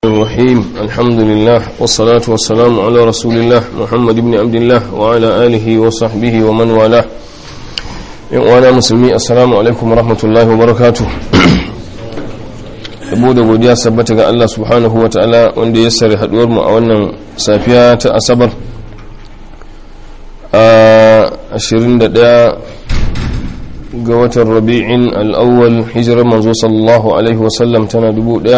الرحيم الحمد لله والصلاة والسلام على رسول الله محمد بن عبد الله وعلى آله وصحبه ومن والاه وانا مسلمي السلام عليكم ورحمة الله وبركاته yabo da godiya sabbata ga Allah subhanahu wa ta'ala wanda ya sare haduwar mu a wannan safiya ta asabar a 21 ga watan rabi'in al'awwal hijirar manzo sallallahu alaihi wasallam tana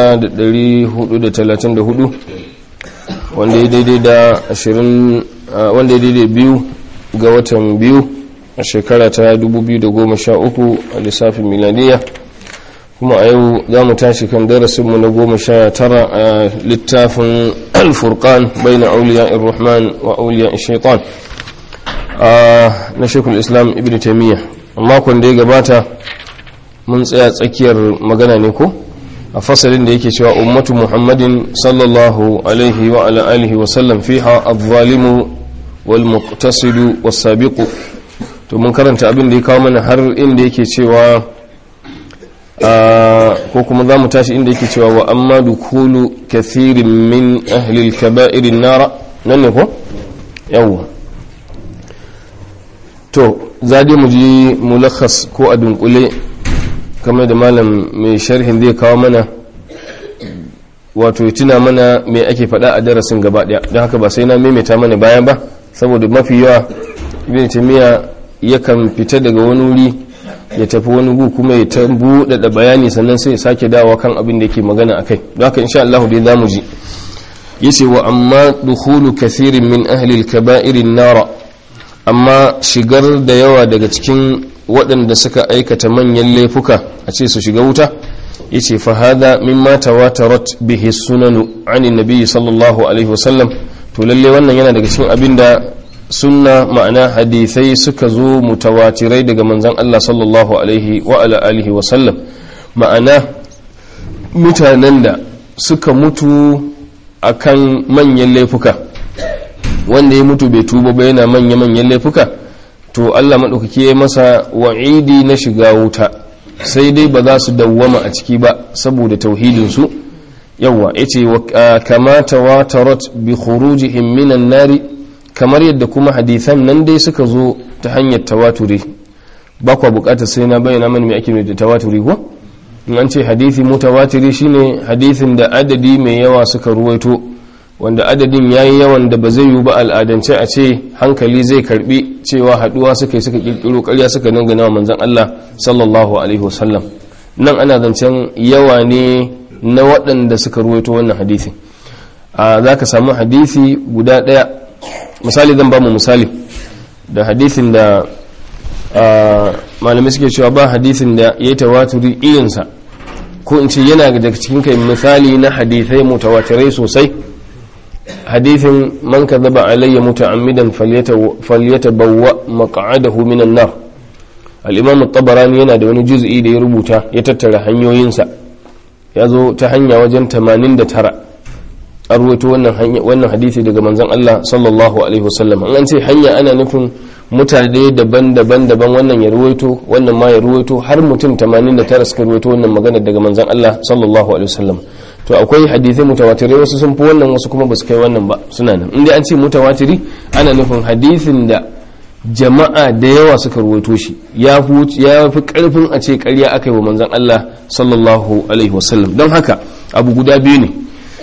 1434 wanda ya daidai da 20 wanda ya daidai biyu ga watan biyu a shekara ta 2013 a lissafin miladiya kuma a yau za mu tashi kan darasinmu na goma sha tara a littafin alfurkan bai na auliya irrahman wa auliya shaitan na shekul islam ibn taimiyya makon da ya gabata mun tsaya tsakiyar magana ne ko a fasalin da yake cewa ummatu muhammadin sallallahu alaihi wa ala alihi wa sallam fiha adh-dhalimu wal muqtasidu was sabiqu to mun karanta abin da ya kawo mana har inda yake cewa ko kuma za mu tashi inda yake cewa wa amma dukulu kathirin min ahli al-kaba'irin nara nan ne ko yawwa to za mu ji mulakhas ko a dunkule kamar da malam mai sharhin zai kawo mana wato ya tuna mana mai ake faɗa a darasin gaba ɗaya don haka ba sai na maimaita mana bayan ba saboda mafi yawa ibn taymiya yakan fita daga wani wuri ya tafi wani gu kuma ya ta buɗaɗa bayani sannan sai ya sake dawa kan abin da yake magana a kai don haka insha Allah dai za mu ji yace wa amma dukhulu kathirin min ahli al-kaba'irin nara amma shigar da yawa daga cikin waɗanda suka aikata manyan laifuka a ce su shiga wuta ya ce fahada mimma tawatarat bihi sunanu anin nabi sallallahu alaihi wasallam to lalle wannan yana daga cikin abin da sunna ma'ana hadithai suka zo mutawatirai daga manzan Allah sallallahu alaihi wa ala alihi wasallam ma'ana mutanen da suka mutu akan manyan laifuka wanda ya mutu bai tuba ba yana manya-manyan laifuka to Allah maɗaukaki ya masa wa'idi na shiga wuta sai dai ba za su dawwama a ciki ba saboda tauhidinsu yawa ya ce kamata wa tarot bi khurujihim minan nari kamar yadda kuma hadithan nan dai suka zo ta hanyar tawaturi ba kwa bukatar sai na bayyana mana mai ake da tawaturi ko in an ce hadithi mutawatiri shine hadithin da adadi mai yawa suka ruwaito wanda adadin ya yi yawan da ba zai yi ba al'adance a ce hankali zai karbi cewa haduwa suka yi suka kirkiro karya suka dangana wa manzan Allah sallallahu alaihi wasallam nan ana zancen yawa ne na waɗanda suka ruwaito wannan hadisi a za ka samu hadisi guda ɗaya misali zan ba mu misali da hadisin da malamai suke cewa ba hadisin da ya yi tawaturi irinsa ko in ce yana daga cikin kai misali na hadisai mutawatirai sosai hadithin man kadhaba alayya muta'ammidan falyatabawwa maq'adahu minan nar al-imam at-tabarani yana da wani juz'i da ya rubuta ya tattara hanyoyinsa ya zo ta hanya wajen 89 an ruwaito wannan hanya wannan hadisi daga manzon Allah sallallahu alaihi wasallam an ce hanya ana nufin mutane daban-daban daban wannan ya ruwaito wannan ma ya ruwaito har mutum 89 suka ruwaito wannan magana daga manzon Allah sallallahu alaihi wasallam to akwai hadithai mutawatirai wasu sun fi wannan wasu kuma ba su kai wannan ba suna nan inda an ce mutawatiri ana nufin hadithin da jama'a da yawa suka ruwaito shi ya fi karfin a ce karya aka yi wa manzan Allah sallallahu alaihi wasallam don haka abu guda biyu ne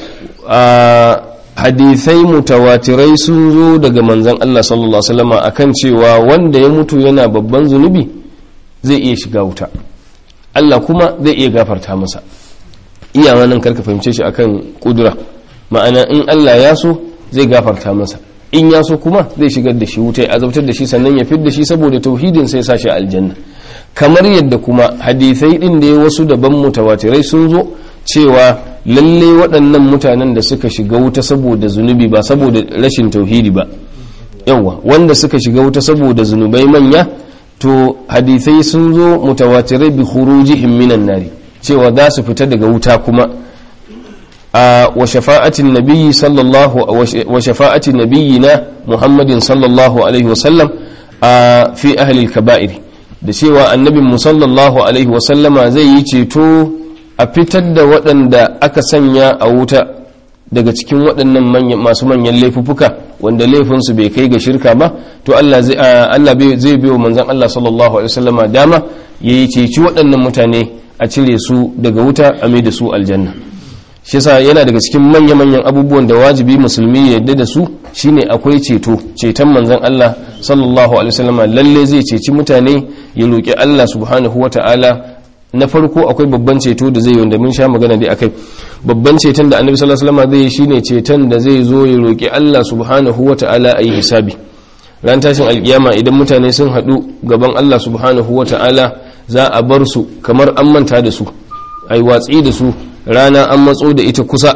hadithai mutawatirai sun zo daga manzan Allah sallallahu alaihi wasallam akan cewa wanda ya mutu yana babban zunubi zai iya shiga wuta Allah kuma zai iya gafarta masa iyawa nan karka fahimce shi akan kudura ma'ana in Allah ya so zai gafarta masa in ya so kuma zai shigar da shi wuta ya azabtar da shi sannan ya fid da shi saboda tauhidin sai sa shi aljanna kamar yadda kuma hadisai din da wasu daban mutawatirai sun zo cewa lalle waɗannan mutanen da suka shiga wuta saboda zunubi ba saboda rashin tauhidi ba yawa wanda suka shiga wuta saboda zunubai manya to hadisai sun zo mutawatirai bi khurujihim minan nari cewa za su fita daga wuta kuma a wa shafa'atin nabiyyi sallallahu wa shafa'atin nabiyyina muhammadin sallallahu alaihi wasallam a fi ahli al-kaba'ir da cewa annabin mu sallallahu alaihi wasallama zai yi ceto a fitar da waɗanda aka sanya a wuta daga cikin waɗannan masu manyan laifuffuka wanda laifinsu bai kai ga shirka ba to Allah zai Allah zai biyo manzon Allah sallallahu alaihi wasallama dama yayi ceci waɗannan mutane a cire su daga wuta a mai da su aljanna shi yasa yana daga cikin manya-manyan abubuwan da wajibi musulmi ya yadda da su shine akwai ceto ceton manzon Allah sallallahu alaihi wasallama lalle zai ceci mutane ya roki Allah subhanahu wata'ala na farko akwai babban ceto da zai yi wanda mun sha magana dai akai babban ceton da annabi sallallahu alaihi wasallam zai yi shine ceton da zai zo ya roki Allah subhanahu wataala ayi hisabi ran tashin alkiyama idan mutane sun hadu gaban Allah subhanahu wataala za a bar su kamar an manta da su ai watsi da su rana an matso da ita kusa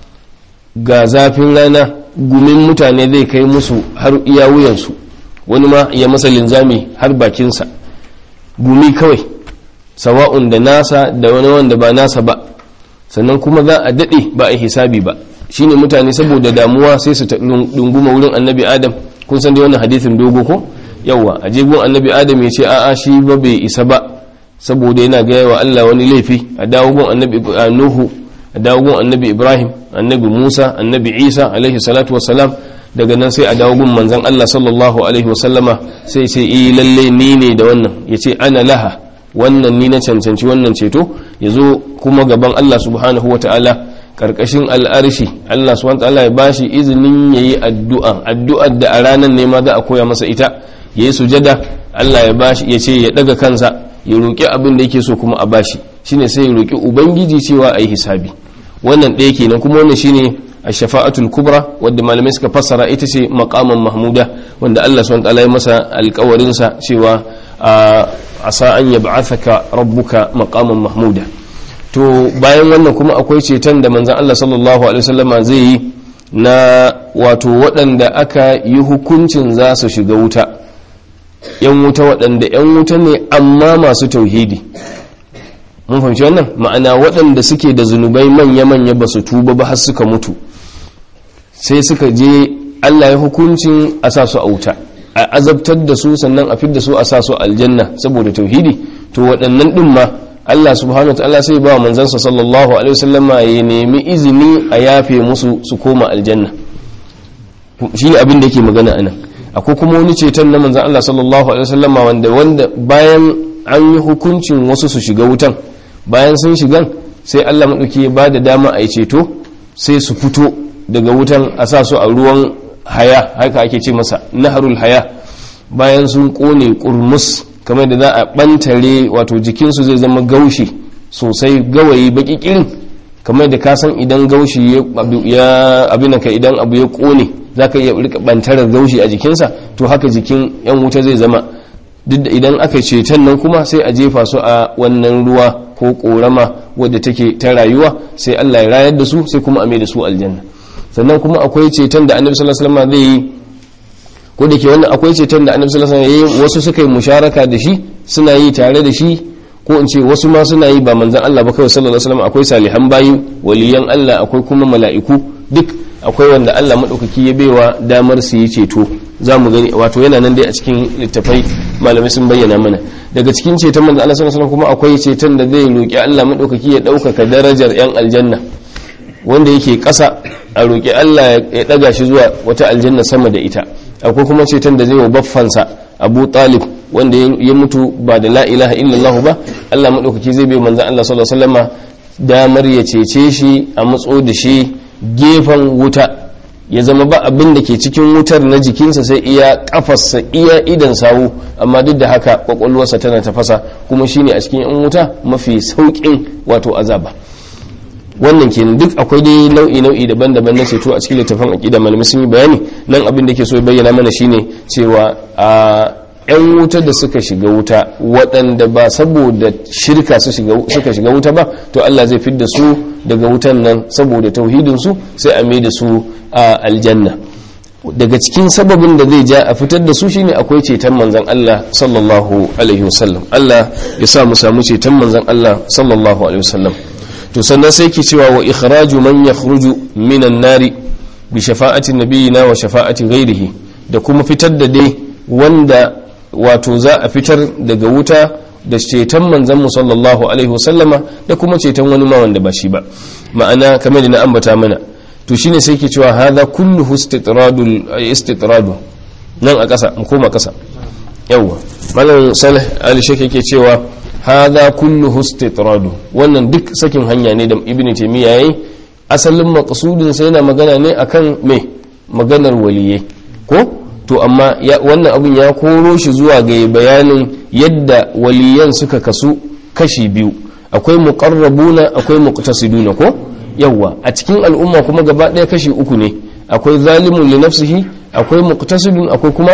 ga zafin rana gumin mutane zai kai musu har iya wuyansu wani ma ya masa linzami har bakinsa gumi kawai sawa'un da nasa da wani wanda ba nasa ba sannan kuma za a daɗe ba a hisabi ba shine mutane saboda damuwa sai su dunguma wurin annabi adam kun san da wannan hadithin dogo ko yawa a jegun annabi adam ya ce a'a shi ba bai isa ba saboda yana gaya wa Allah wani laifi a dawo gun annabi nuhu a dawo gun annabi ibrahim annabi musa annabi isa alaihi salatu wassalam daga nan sai a dawo gun manzon Allah sallallahu alaihi wasallama sai ce eh lalle ni ne da wannan yace ana laha wannan ni na cancanci wannan ceto ya zo kuma gaban Allah subhanahu wa ta'ala ƙarƙashin al'arshi Allah subhanahu wa ta'ala ya bashi izinin ya yi addu'a addu'ar da a ranar ne ma za a koya masa ita ya yi sujada Allah ya bashi ya ce ya ɗaga kansa ya roƙi abin da yake so kuma a bashi shine sai ya roƙi ubangiji cewa a yi hisabi wannan ɗaya kenan kuma wannan shine a shafa'atul kubra wadda malamai suka fassara ita ce maqaman mahmuda wanda Allah subhanahu wa ta'ala ya masa alƙawarinsa cewa asa an yab'athaka rabbuka maqaman mahmuda to bayan wannan kuma akwai ceton da manzon Allah sallallahu alaihi wasallama zai yi na wato waɗanda aka yi hukuncin za su shiga wuta yan wuta waɗanda yan wuta ne amma masu tauhidi mun fahimci wannan ma'ana waɗanda suke da zunubai manya-manya ba su tuba ba har suka mutu sai suka je Allah ya hukuncin a sa su a wuta a azabtar da su sannan a fidda su a sa su aljanna saboda tauhidi to waɗannan ɗin ma Allah subhanahu wa ta'ala sai ba wa manzansa sallallahu alaihi wasallama ya nemi izini a yafe musu su koma aljanna shi ne abin da yake magana anan akwai kuma wani ceton na manzan Allah sallallahu alaihi wasallama wanda wanda bayan an yi hukuncin wasu su shiga wutan bayan sun shigan sai Allah maɗauki ya ba da dama a yi ceto sai su fito daga wutan a sa su a ruwan haya haka ake ce masa naharul haya bayan sun kone kurmus kamar da za a bantare wato jikinsu zai zama gaushi sosai gawayi baki kirin kamar da kasan idan gaushi ya abin ka idan abu ya kone za ka iya rika bantarar gaushi a jikinsa to haka jikin yan wuta zai zama duk da idan aka ceton nan kuma sai a jefa su a wannan ruwa ko korama wadda take ta rayuwa sai Allah ya rayar da su sai kuma a mai da su aljanna sannan kuma akwai ceton da annabi sallallahu alaihi wasallam zai yi ko da ke wannan akwai ceton da annabi sallallahu alaihi wasallam yayi wasu suka yi musharaka da shi suna yi tare da shi ko in ce wasu ma suna yi ba manzon Allah ba kawai sallallahu alaihi wasallam akwai salihan bayi waliyan Allah akwai kuma mala'iku duk akwai wanda Allah madaukaki ya baiwa damar su yi ceto zamu gani wato yana nan dai a cikin littafai malamai sun bayyana mana daga cikin ceton manzon Allah sallallahu alaihi wasallam kuma akwai ceton da zai roki Allah madaukaki ya ɗaukaka darajar yan aljanna wanda yake ƙasa a roƙi Allah ya ɗaga shi zuwa wata aljanna sama da ita akwai kuma ceton da zai wa baffansa abu talib wanda ya mutu ba da la ilaha illallah ba Allah maɗaukaki zai bai manzan Allah sallallahu alaihi wasallama damar ya cece shi a matso da shi gefen wuta ya zama ba abin da ke cikin wutar na jikinsa sai iya kafarsa iya idan sawu amma duk da haka kwakwalwarsa tana tafasa kuma shine a cikin yan wuta mafi sauƙin wato azaba wannan kenan duk akwai dai nau'i nau'i daban-daban na ceto a cikin littafin aqida malamai sun yi bayani nan abin da ke so ya bayyana mana shine cewa a yan wuta da suka shiga wuta waɗanda ba saboda shirka suka shiga wuta ba to Allah zai fidda su daga wutan nan saboda tauhidin su sai a mai da su a aljanna daga cikin sababin da zai ja a fitar da su shine akwai ceton manzon Allah sallallahu alaihi wasallam Allah ya sa mu samu ceton manzon Allah sallallahu alaihi wasallam to sannan sai ke cewa wa ikhraju man yakhruju minan nari bi shafa'ati nabiyina wa shafa'ati ghairihi da kuma fitar da dai wanda wato za a fitar daga wuta da ceton manzon mu sallallahu alaihi wasallama da kuma ceton wani ma wanda ba shi ba ma'ana kamar da na ambata mana to shine sai ke cewa hadha kulluhu istitradul istitradu nan a ƙasa mu koma ƙasa yawwa malam salih ali shek yake cewa hadha kulluhu istitradu wannan duk sakin hanya ne da ibnu taymiya yayi asalin maqsudin sai yana magana ne akan me maganar waliyai ko to amma wannan abun ya koro shi zuwa ga bayanin yadda waliyan suka kasu kashi biyu akwai muqarrabuna akwai muqtasiduna ko yawwa a cikin al'umma kuma gaba ɗaya kashi uku ne akwai zalimun li nafsihi akwai muqtasidun akwai kuma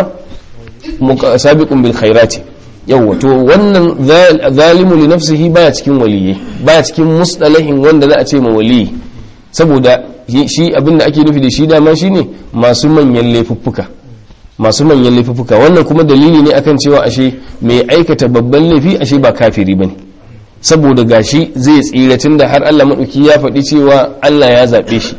sabiqun bil khairati yawwa to wannan zalimu li nafsihi baya cikin waliyyi baya cikin musdalahin wanda za a ce ma waliyi saboda shi abinda ake nufi da shi dama shine masu manyan laifuffuka masu manyan laifuffuka wannan kuma dalili ne akan cewa ashe mai aikata babban laifi ashe ba kafiri bane saboda gashi zai tsira tunda har Allah madauki ya faɗi cewa Allah ya zabe shi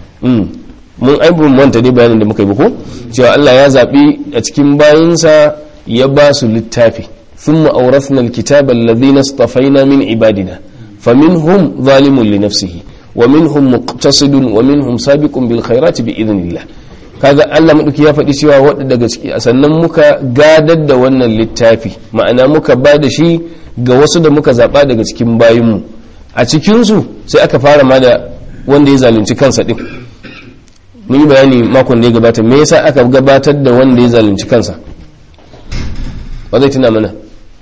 mun aibun wanta dai bayanin da muka yi ko cewa Allah ya zabi a cikin bayinsa ya ba su littafi thumma awrathna alkitaba alladhina istafaina min ibadina faminhum zalimun li nafsihi wa minhum muqtasidun wa minhum sabiqun bil khairati bi idhnillah kaga Allah madauki ya faɗi cewa wadda daga ciki sannan muka gadar da wannan littafi ma'ana muka ba da shi ga wasu da muka zaba daga cikin bayinmu a cikin su sai aka fara ma da wanda ya zalunci kansa din mun yi bayani makon da ya gabata me yasa aka gabatar da wanda ya zalunci kansa ba zai tuna mana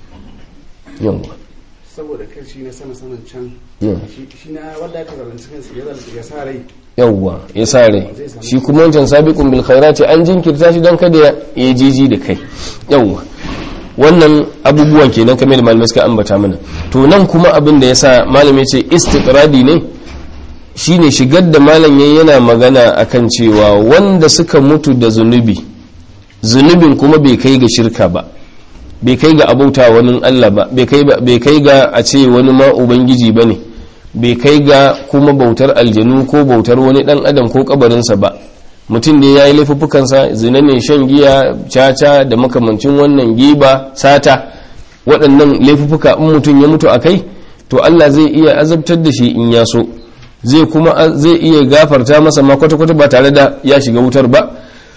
yawwa saboda kai shi ne sama saman can shi na wadda aka zalunci kansa ya zalunci ya sa rai yawwa ya sa rai shi kuma wancan sabiqun bil khairati an jinkirta shi don kada ya jiji da kai yawwa wannan abubuwan kenan kamar da malamai suka ambata mana to nan kuma abin da yasa malamai ce istiqradi ne shine shigar da malam yayi yana magana akan cewa wanda suka mutu da zunubi zunubin kuma bai kai ga shirka ba bai kai ga abauta wani Allah ba bai kai ga a ce wani ma ubangiji ba ne bai kai ga kuma bautar aljanu ko bautar wani dan adam ko kabarinsa ba mutum da ya yi laifuffukansa zina ne shan giya caca da makamancin wannan giba sata waɗannan laifuffuka in mutum ya mutu a kai to Allah zai iya azabtar da shi in ya so zai kuma zai iya gafarta masa ma kwata-kwata ba tare da ya shiga wutar ba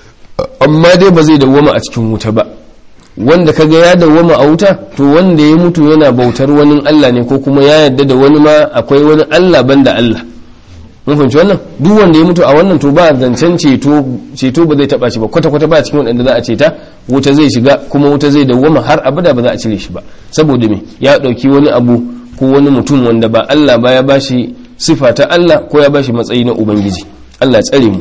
amma dai ba zai dawwama a cikin wuta ba wanda kaga ya dawwama a wuta to wanda ya mutu yana bautar wani Allah ne ko kuma ya yarda da wani ma akwai wani Allah banda Allah mun fahimci wannan duk wanda ya mutu a wannan to ba zancen ceto ceto ba zai taba shi ba kwata kwata ba cikin wanda za a ceta wuta zai shiga kuma wuta zai dawwama har abada ba za a cire shi ba saboda me ya dauki wani abu ko wani mutum wanda ba Allah ba ya bashi sifa ta Allah ko ya bashi matsayi na ubangiji Allah ya tsare mu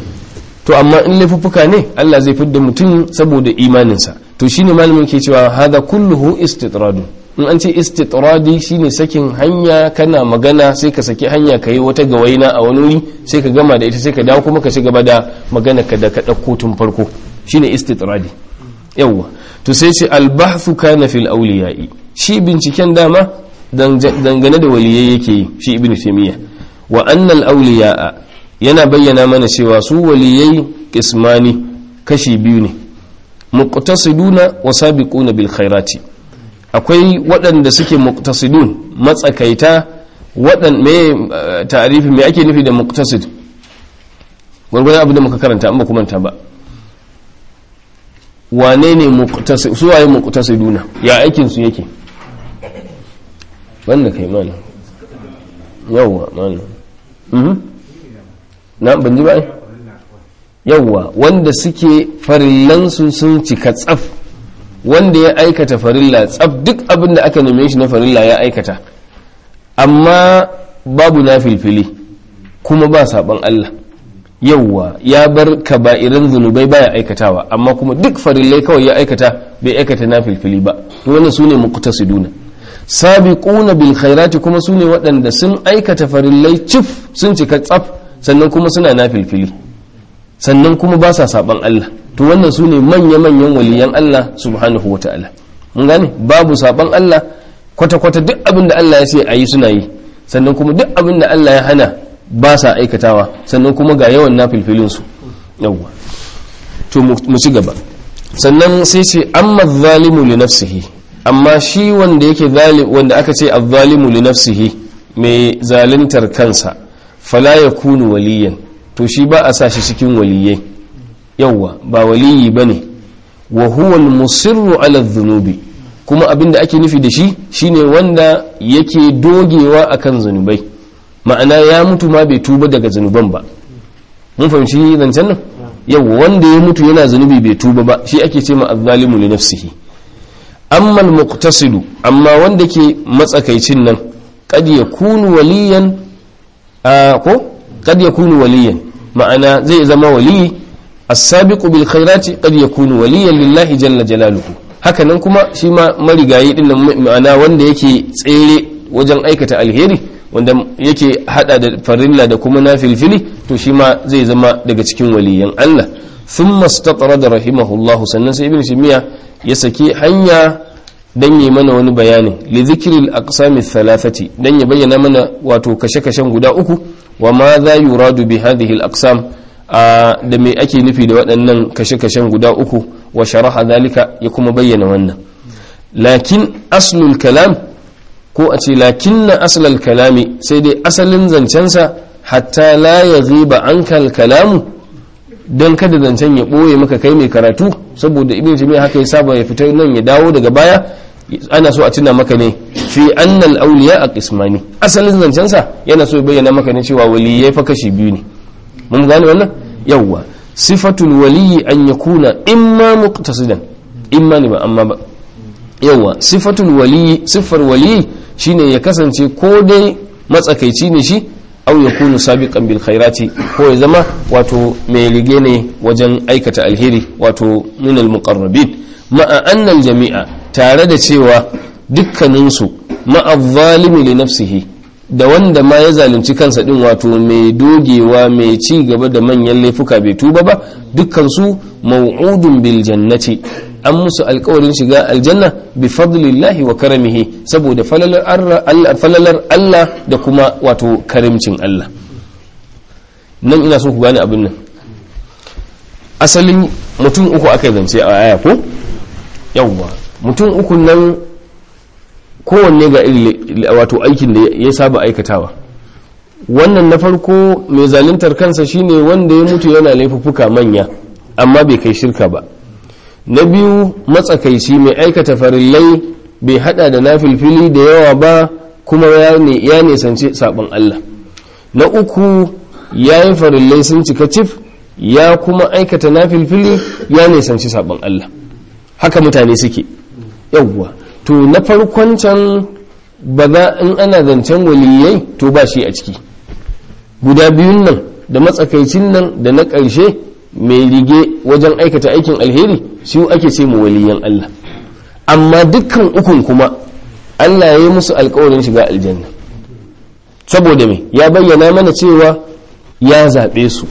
to amma in laifuffuka ne Allah zai fidda mutum saboda imaninsa to shine malamin ke cewa hada kulluhu istitradu in an ce istitradi shine sakin hanya kana magana sai ka saki hanya ka yi wata gawaina a wani wuri sai ka gama da ita sai ka dawo kuma ka ci gaba da magana ka da ka ɗauko tun farko shine istitradi yawwa to sai ce albahthu kana fil awliya'i shi binciken dama dangane da waliyai yake yi shi ibnu taymiya wa annal awliya'a yana bayyana mana cewa su waliyai kismani kashi biyu ne muqtasiduna wa sabiquna bil khairati akwai waɗanda suke muqtasidun matsakaita waɗan me ta'arifi me ake nufi da muqtasid gwargwadon abin da muka karanta amma kuma ta ba wane ne muqtasid su waye muqtasiduna ya aikin su yake wanda kai mana yawwa mana mhm na ban ji ba yawwa wanda suke farillansu sun cika tsaf wanda ya aikata farilla tsaf duk abin da aka neme shi na farilla ya aikata amma babu na filfili kuma ba saban Allah yawwa ya bar kaba'irin zunubai baya aikatawa amma kuma duk farillai kawai ya aikata bai aikata na filfili ba to wannan sune muqtasiduna sabiquna bil khairati kuma sune waɗanda sun aikata farillai cif sun cika tsaf sannan kuma suna na filfili sannan kuma ba sa saban Allah to wannan su ne manya-manyan waliyan Allah subhanahu wa ta'ala mun gane babu saban Allah kwata-kwata duk abin da Allah ya ce a yi suna yi sannan kuma duk abin da Allah ya hana ba sa aikatawa sannan kuma ga yawan na filfilinsu yawwa to mu ci gaba sannan sai ce amma zalimu li nafsihi amma shi wanda yake wanda aka ce azzalimu li nafsihi mai zaluntar kansa fala yakunu waliyan to shi ba a sa shi cikin waliyai yawwa ba waliyi bane wa huwa al-musirru ala dhunubi kuma abin da ake nufi da shi shine wanda yake dogewa akan zunubai ma'ana ya mutu ma bai tuba daga zunuban ba mun fahimci zancen nan yawwa wanda ya mutu yana zunubi bai tuba ba shi ake ce ma azzalimu li nafsihi amma al-muqtasidu amma wanda ke matsakaicin nan kad yakunu waliyan ko kad yakunu waliyan ma'ana zai zama waliyi as-sabiqu bil khairati qad yakunu waliyan lillahi jalla jalaluhu haka nan kuma shi ma marigayi din nan ma'ana wanda yake tsere wajen aikata alheri wanda yake hada da farilla da kuma nafilfili to shi ma zai zama daga cikin waliyan Allah thumma istaqrada rahimahullahu sannan sai ibn shimiya ya saki hanya dan yi mana wani bayani li dhikril aqsami thalathati dan ya bayyana mana wato kashe-kashen guda uku wa ma za yuradu bi hadhihi al aqsam da me ake nufi da waɗannan kashe-kashen guda uku wa sharaha zalika ya kuma bayyana wannan lakin aslul kalam ko a ce lakin na aslal kalami sai dai asalin zancensa hatta la ya ziba an kalamu don kada zancen ya ɓoye maka kai mai karatu saboda ibn jami'a haka ya saba ya fita nan ya dawo daga baya ana so a tuna maka ne fi annal auliya a kismani asalin zancensa yana so ya bayyana maka ne cewa waliyai fa kashi biyu ne mun gane wannan yawwa sifatul waliyi an yakuna imma muqtasidan imma ne ba amma ba yawwa sifatul waliyi siffar waliyi shine ya kasance ko dai matsakaici ne shi au yakunu sabiqan bil khairati ko ya zama wato mai rige ne wajen aikata alheri wato min al muqarrabin ma'a anna al jami'a tare da cewa dukkaninsu ma'a zalimi li nafsihi da wanda ma ya zalunci kansa din wato mai dogewa mai ci gaba da manyan laifuka bai tuba ba dukkansu mau'udun bil jannati an musu alkawarin shiga aljanna bi fadlillahi wa karamihi saboda falalar Allah da kuma wato karimcin Allah nan ina so ku gane abin nan asalin mutum uku aka zance a aya ko yawwa mutum uku nan kowanne ga iri wato aikin da ya saba aikatawa wannan na farko mai zaluntar kansa shine wanda ya mutu yana laifuffuka manya amma bai kai shirka ba na biyu matsakaici mai aikata farillai bai hada da nafilfili da yawa ba kuma ya nisanci sabon Allah na uku ya yi farillai sun cika cif ya kuma aikata nafilfili ya nisanci sabon Allah haka mutane suke yawwa to na farkon can ba za in ana zancen waliyai to ba shi a ciki guda biyun nan da matsakaicin nan da na ƙarshe mai rige wajen aikata aikin alheri shi ake ce mu waliyan Allah amma dukkan ukun kuma Allah ya yi musu alkawarin shiga aljanna saboda me ya bayyana mana cewa ya zaɓe su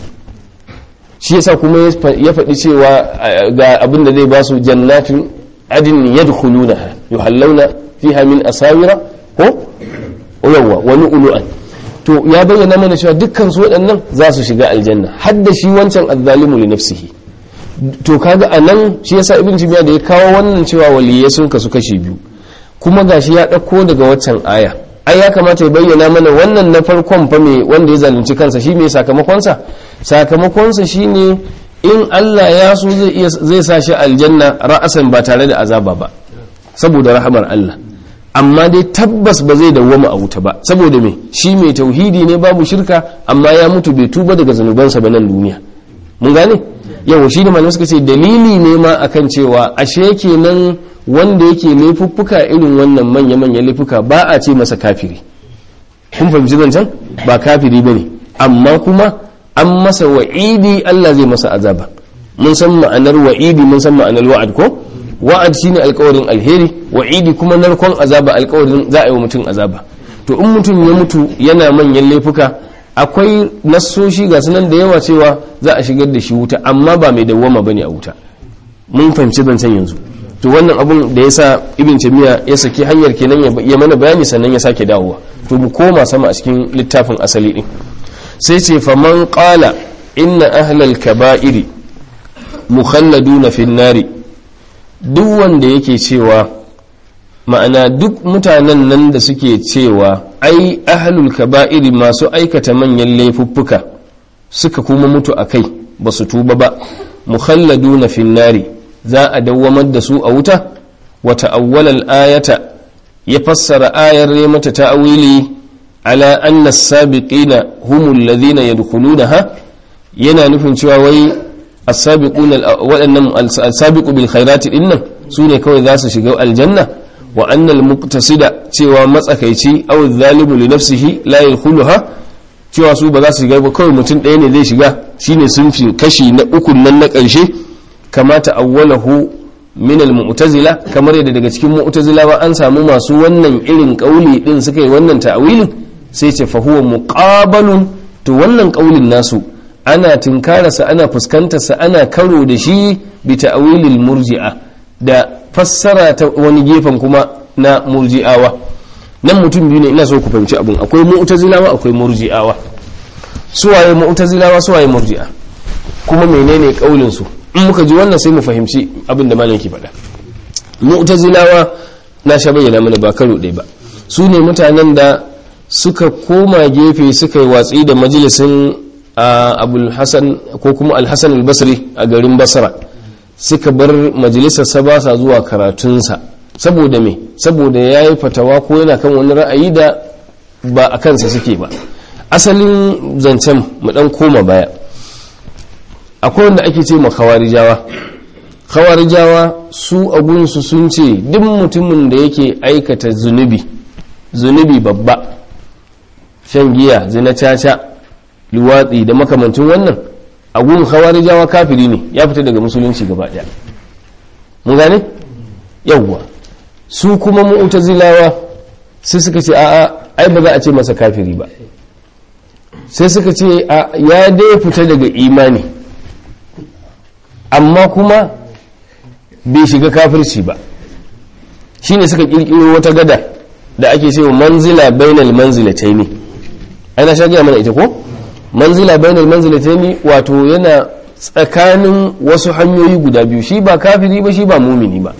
shi yasa kuma ya faɗi cewa ga abin da zai ba su jannatin adin yadkhulunaha yuhallawna fiha min asawira ko yawwa wani ulu'an to ya bayyana mana cewa dukkan su waɗannan za su shiga aljanna har da shi wancan azzalimu li nafsihi to kaga anan shi yasa ibn tibiya da ya kawo wannan cewa waliyai sun kasu kashi biyu kuma gashi ya ɗauko daga waccan aya ai ya kamata ya bayyana mana wannan na farkon fa me wanda ya zalunci kansa shi me sakamakonsa sakamakonsa shine in Allah ya so zai iya zai sa shi aljanna ra'asan ba tare da azaba ba saboda rahamar Allah amma dai tabbas ba zai dawwama a wuta ba saboda me shi mai tauhidi ne babu shirka amma ya mutu bai tuba daga zanubansa ba nan duniya mun gane yau shi ne malamai suka ce dalili ne ma akan cewa ashe kenan wanda yake laifuffuka irin wannan manya-manyan laifuka ba a ce masa kafiri kun fahimci zancen ba kafiri bane amma kuma an masa wa'idi Allah zai masa azaba mun san ma'anar wa'idi mun san ma'anar wa'ad ko wa'ad shine alkawarin alheri wa'idi kuma narkon azaba alkawarin za a yi wa mutum azaba to in mutum ya mutu yana manyan laifuka akwai nassoshi ga sunan da yawa cewa za a shigar da shi wuta amma ba mai dawwama bane a wuta mun fahimci zancen yanzu to wannan abun da yasa ibn tamiya ya saki hanyar kenan ya mana bayani sannan ya sake dawowa to mu koma sama a cikin littafin asali din sai ce faman qala inna ahlal kaba'iri mukhalladuna fin nari duk wanda yake cewa ma'ana duk mutanen nan da suke cewa ai ahlul kaba'iri masu aikata manyan laifuffuka suka kuma mutu a kai ba su tuba ba mukhalladuna fin nari za a dawwamar da su a wuta wata awwalal ayata ya fassara ayar ya mata ta'awili ala anna as-sabiqina humul ladhina yadkhulunaha yana nufin cewa wai as-sabiquna waɗannan as-sabiqu bil khairati dinnan sune kawai za su shiga aljanna wa anna al-muqtasida cewa matsakaici aw zalimu li nafsihi la yadkhuluha cewa su ba za su shiga ba kawai mutum ɗaya ne zai shiga shine sun fi kashi na ukun nan na ƙarshe kamata awwalahu min al-mu'tazila kamar yadda daga cikin mu'tazilawa an samu masu wannan irin kauli din suka yi wannan ta'awilin sai ce fa huwa muqabalun to wannan kaulin nasu ana tinkararsa ana fuskantarsa ana karo da shi bi ta'awilil murji'a da fassara ta wani gefen kuma na murji'awa nan mutum biyu ne ina so ku fahimci abun akwai mu'tazilawa akwai murji'awa suwaye mu'tazilawa suwaye murji'a kuma menene kaulin su in muka ji wannan sai mu fahimci abin da malam ke faɗa mu'tazilawa na sha bayyana mana ba karo ɗaya ba su ne mutanen da suka koma gefe suka yi watsi da majalisin abul hasan ko kuma alhassan albasri a garin basra suka bar majalisarsa ba sa zuwa karatunsa saboda me saboda ya yi fatawa ko yana kan wani ra'ayi da ba a kansa suke ba asalin zancen mu dan koma baya akwai wanda ake ce ma khawarijawa khawarijawa su abunsu sun ce duk mutumin da yake aikata zunubi zunubi babba shan giya zina caca luwatsi da makamancin wannan agun khawarijawa kafiri ne ya fita daga musulunci gaba daya mun gane yawwa su kuma mu'tazilawa sai suka ce a'a ai ba za a ce masa kafiri ba sai suka ce ya dai fita daga imani amma kuma bai shiga kafirci ba shine suka kirkiro wata gada da ake cewa manzila bainal manzilataini ana sha gaya mana ita ko manzila bainal manzilataini wato yana tsakanin wasu hanyoyi guda biyu shi ba kafiri ba shi ba mumini ba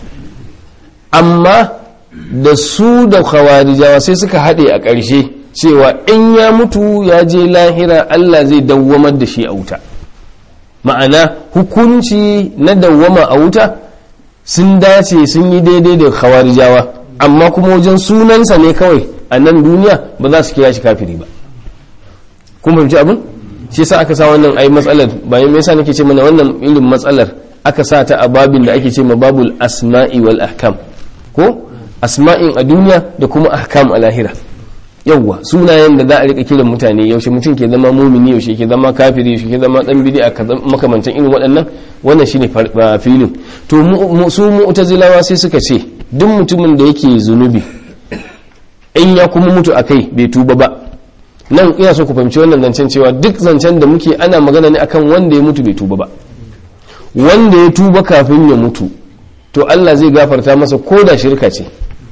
amma da su da khawarijawa sai suka haɗe a ƙarshe cewa in ya mutu ya je lahira Allah zai dawwamar da shi a wuta ma'ana hukunci na dawwama a wuta sun dace sun yi daidai da khawarijawa amma kuma wajen sunansa ne kawai a nan duniya ba za su kira shi kafiri ba kun fahimci abin shi yasa aka sa wannan ai matsalar bayan me yasa nake ce mana wannan irin matsalar aka sa ta a babin da ake ce ma babul asma'i wal ahkam ko asma'in a duniya da kuma ahkam a lahira yawwa sunayen da za a rika kiran mutane yaushe mutum ke zama mumini yaushe ke zama kafiri yaushe ke zama dan bid'a makamantan irin waɗannan wannan shine filin to su mu'tazilawa sai suka ce duk mutumin da yake zunubi in ya kuma mutu akai bai tuba ba nan ina so ku fahimci wannan zancen cewa duk zancen da muke ana magana ne akan wanda ya mutu bai tuba ba wanda ya tuba kafin ya mutu to Allah zai gafarta masa ko da shirka ce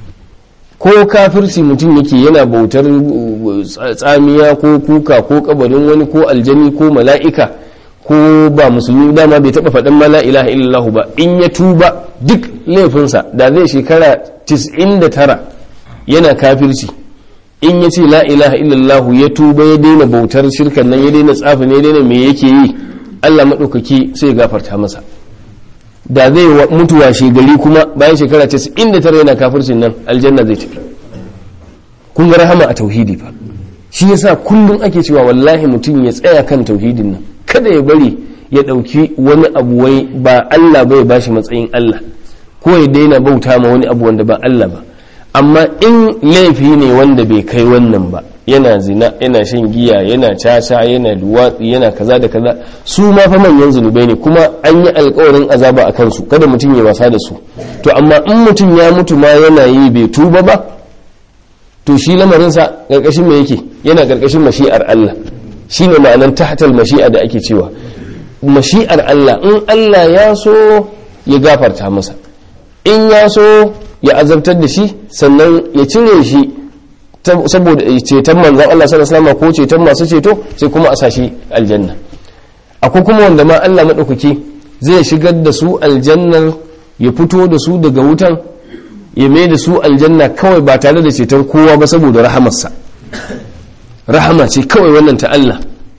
ko kafirci mutum yake yana bautar tsamiya ko kuka ko kabarin wani ko aljani ko mala'ika ko ba musulmi dama bai taba faɗin ma la ilaha illallah ba in ya tuba duk laifinsa da zai shekara 99 yana kafirci in ya ce la ilaha illallah ya tuba ya daina bautar shirkan nan ya daina tsafin ya daina me yake yi Allah maɗaukaki sai ya gafarta masa da zai mutuwa shegari kuma bayan shekara 99 yana kafircin nan aljanna zai tafi kun ga rahama a tauhidi fa shi yasa kullum ake cewa wallahi mutum ya tsaya kan tauhidin nan kada ya bari ya ɗauki wani abu wai ba Allah bai bashi matsayin Allah ko ya daina bauta ma wani abu wanda ba Allah ba amma in laifi ne wanda bai kai wannan ba yana zina yana shan giya yana caca yana duwatsi yana kaza da kaza su ma fa manyan zunubai ne kuma an yi alkawarin azaba a kansu kada mutum ya wasa da su to amma in mutum ya mutu ma yana yi bai tuba ba to shi lamarinsa karkashin me yake yana karkashin mashi'ar Allah shine ma'anan tahtal mashi'a da ake cewa mashi'ar Allah in Allah ya so ya gafarta masa in ya so ya azabtar da shi sannan ya cire shi saboda ceton manzan Allah sallallahu alaihi ko ceton masu ceto sai kuma a sashi aljanna akwai kuma wanda ma Allah madaukaki zai shigar da su aljannar ya fito da su daga wutan ya mai da su aljanna kawai ba tare da ceton kowa ba saboda rahamarsa rahama ce kawai wannan ta Allah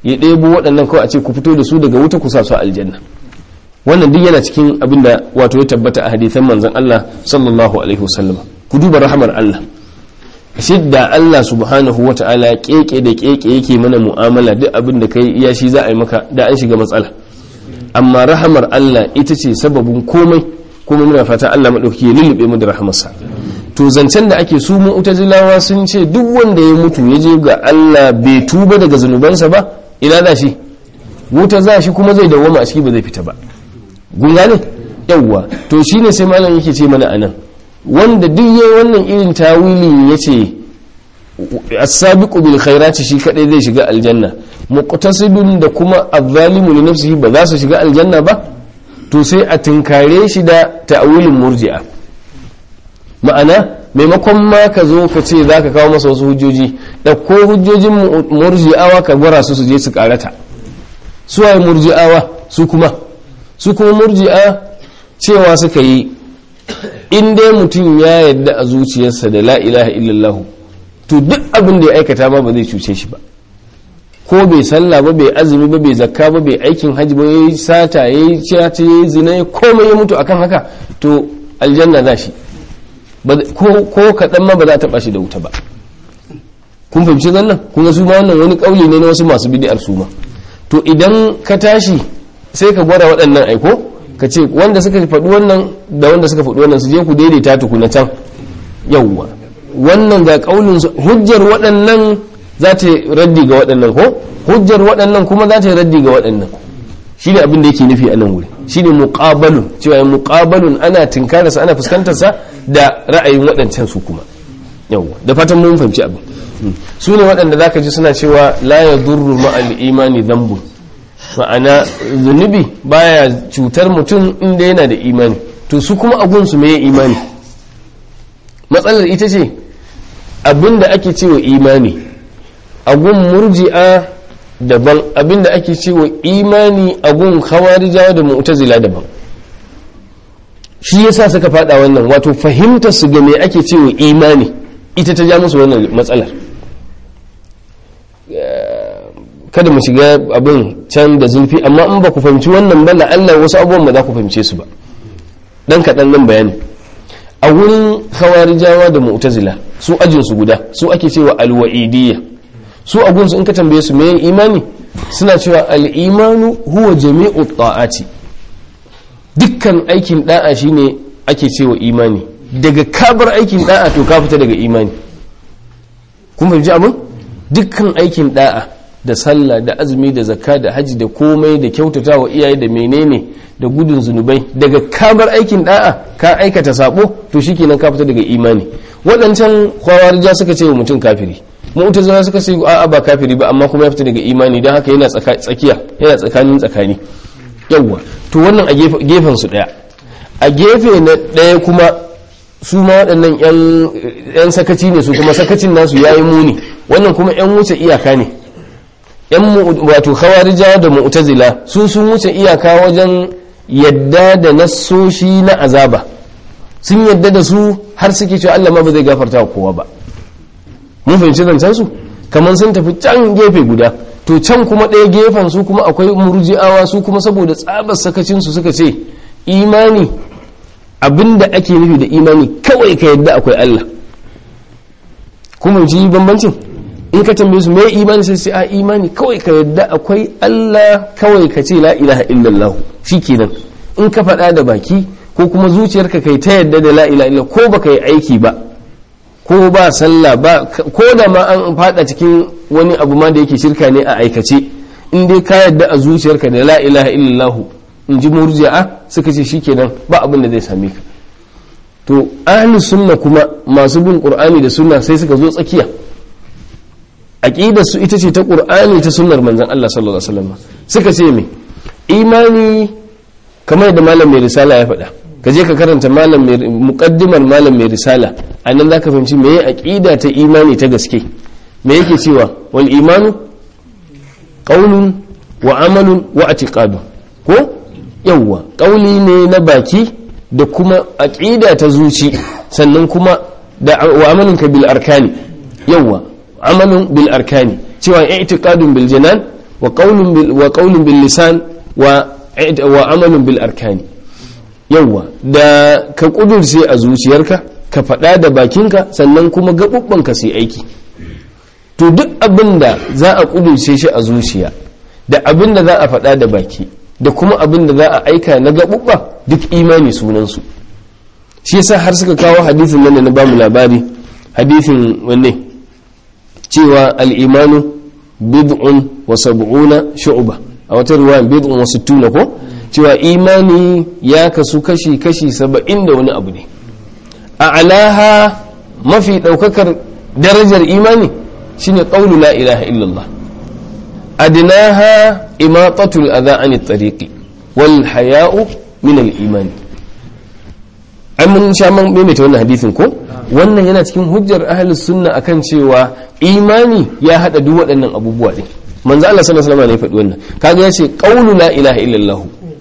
ya ɗebo waɗannan kawai a ce ku fito da su daga wuta ku sa su a aljanna wannan duk yana cikin abin da wato ya tabbata a hadithan manzon Allah sallallahu alaihi wasallam ku duba rahamar Allah shidda Allah subhanahu wa ta'ala keke da keke yake mana mu'amala duk abin da kai iya shi za a yi maka da an shiga matsala amma rahamar Allah ita ce sababin komai kuma muna fata Allah maɗauki ya lullube mu da rahamarsa to zancen da ake su mu'tazilawa sun ce duk wanda ya mutu ya je ga Allah bai tuba daga zunubansa ba ina za shi wuta za shi kuma zai dawwama a ciki ba zai fita ba gun gane yawwa to shine sai malam yake ce mana anan wanda duk yayi wannan irin tawili yace as-sabiqu bil khairati shi kadai zai shiga aljanna muqtasidun da kuma az-zalimu li nafsihi ba za su shiga aljanna ba to sai a tinkare shi da ta'awilin murji'a ma'ana maimakon ma ka zo ka ce za ka kawo masa wasu hujjoji da ko hujjojin murji'awa ka gwara su su je su karata su waye murji'awa su kuma su kuma murji'a cewa suka yi in dai mutum ya yadda a zuciyarsa da la ilaha illallah to duk abin da ya aikata ma ba zai cuce shi ba ko bai sallah ba bai azumi ba bai zakka ba bai aikin hajji ba yayi sata yayi ciyata yayi zina ya komai ya mutu akan haka to aljanna za shi ko kaɗan ma ba za ta bashi da wuta ba kun fahimci zannan kun ga su ma wannan wani kauli ne na wasu masu bid'ar su ma to idan ka tashi sai ka gwada waɗannan aiko ka ce wanda suka faɗi wannan da wanda suka faɗi wannan su je ku daidaita tukuna can yawwa wannan ga kaulin hujjar waɗannan za ta raddi ga waɗannan ko hujjar waɗannan kuma za ta raddi ga waɗannan shi ne abin da yake nufi a nan wuri shi ne muƙabalun cewa muƙabalun ana tinkararsa ana fuskantarsa da ra'ayin waɗancan su kuma yawwa da fatan mun fahimci abin su ne waɗanda za ka ji suna cewa la ya durru ma'al imani zambun ma'ana zunubi baya cutar mutum inda yana da imani to su kuma agunsu me imani matsalar ita ce abinda ake cewa imani agun murji'a daban abinda ake cewa imani agun khawarijawa da mu'tazila daban shi yasa suka fada wannan wato fahimtar su ga me ake cewa imani ita ta ja musu wannan matsalar kada mu shiga abin can da zulfi amma in ba ku fahimci wannan ba Allah wasu abubuwan ba za ku fahimce su ba dan kaɗan nan bayani a wurin khawarijawa da mu'tazila su ajin su guda su ake cewa alwa'idiyya su a gunsu in ka tambaye su meye imani suna cewa al'imanu huwa jami'u ta'ati dukkan aikin da'a shine ake cewa imani daga kabar aikin da'a to ka fita daga imani kun fahimci abin dukkan aikin da'a da sallah da azumi da zakka da haji da komai da kyautata wa iyaye da menene da gudun zunubai daga kabar aikin da'a ka aikata sabo to shikenan ka fita daga imani waɗancan kwawarja suka ce wa mutum kafiri mu'tazila suka ce a'a ba kafiri ba amma kuma ya fita daga imani don haka yana tsakiya yana tsakanin tsakani yawwa to wannan a gefen su daya a gefe na daya kuma su ma waɗannan yan sakaci ne su kuma sakacin nasu yayi muni wannan kuma yan wuce iyaka ne yan wato khawarijawa da mu'tazila su sun wuce iyaka wajen yadda da nassoshi na azaba sun yadda da su har suke cewa Allah ma ba zai gafarta wa kowa ba mun fahimci zancen su kamar sun tafi can gefe guda to can kuma ɗaya gefen su kuma akwai murji'awa su kuma saboda tsabar sakacin su suka ce imani abinda ake nufi da imani kawai ka yadda akwai Allah kuma ji bambancin in ka tambaye su mai imani sai sai a imani kawai ka yadda akwai Allah kawai ka ce la ilaha illallah shikenan in ka faɗa da baki ko kuma zuciyarka kai ta yadda da la ilaha illallah ko baka yi aiki ba ko ba sallah ba ko da ma an fada cikin wani abu ma da yake shirka ne a aikace in dai ka yadda a zuciyarka da la ilaha illallah in ji murji'a suka ce shikenan ba abin da zai same ka to ahli sunna kuma masu bin qur'ani da sunna sai suka zo tsakiya aqidar su ita ce ta qur'ani ta sunnar manzon Allah sallallahu alaihi wasallam suka ce me imani kamar da malam mai risala ya faɗa ka je ka karanta malam mai muqaddimar malam mai risala anan zaka fahimci meye aqida ta imani ta gaske me yake cewa wal imanu qaulun wa amalun wa i'tiqadun ko yawwa qauli ne na baki da kuma aqida ta zuci sannan kuma da wa amalun ka bil arkani yawwa amalun bil arkani cewa i'tiqadun bil janan wa qawlun bil wa qawlun bil lisan wa wa amalun bil arkani yawa da ka kudurce a zuciyarka ka faɗa da bakinka sannan kuma gaɓuɓɓanka su yi aiki to duk abin da za a kudurce shi a zuciya da abin da za a faɗa da baki da kuma abin da za a aika na gaɓuɓɓa duk imani sunansu shi yasa har suka kawo hadithin nan da na bamu labari hadithin wanne cewa al'imanu bid'un wa sab'una shu'ba a wata ruwa bid'un wa sittuna ko cewa imani ya kasu kashi kashi saba'in da wani abu ne a alaha mafi ɗaukakar darajar imani shine qawlu la ilaha illallah adnaha imatatul adha anit tariqi wal haya'u min al imani ai mun sha man maimaita wannan hadisin ko wannan yana cikin hujjar ahlus sunna akan cewa imani ya hada duk waɗannan abubuwa din manzo Allah sallallahu alaihi wasallam ne ya faɗi wannan kaga yace qawlu la ilaha illallah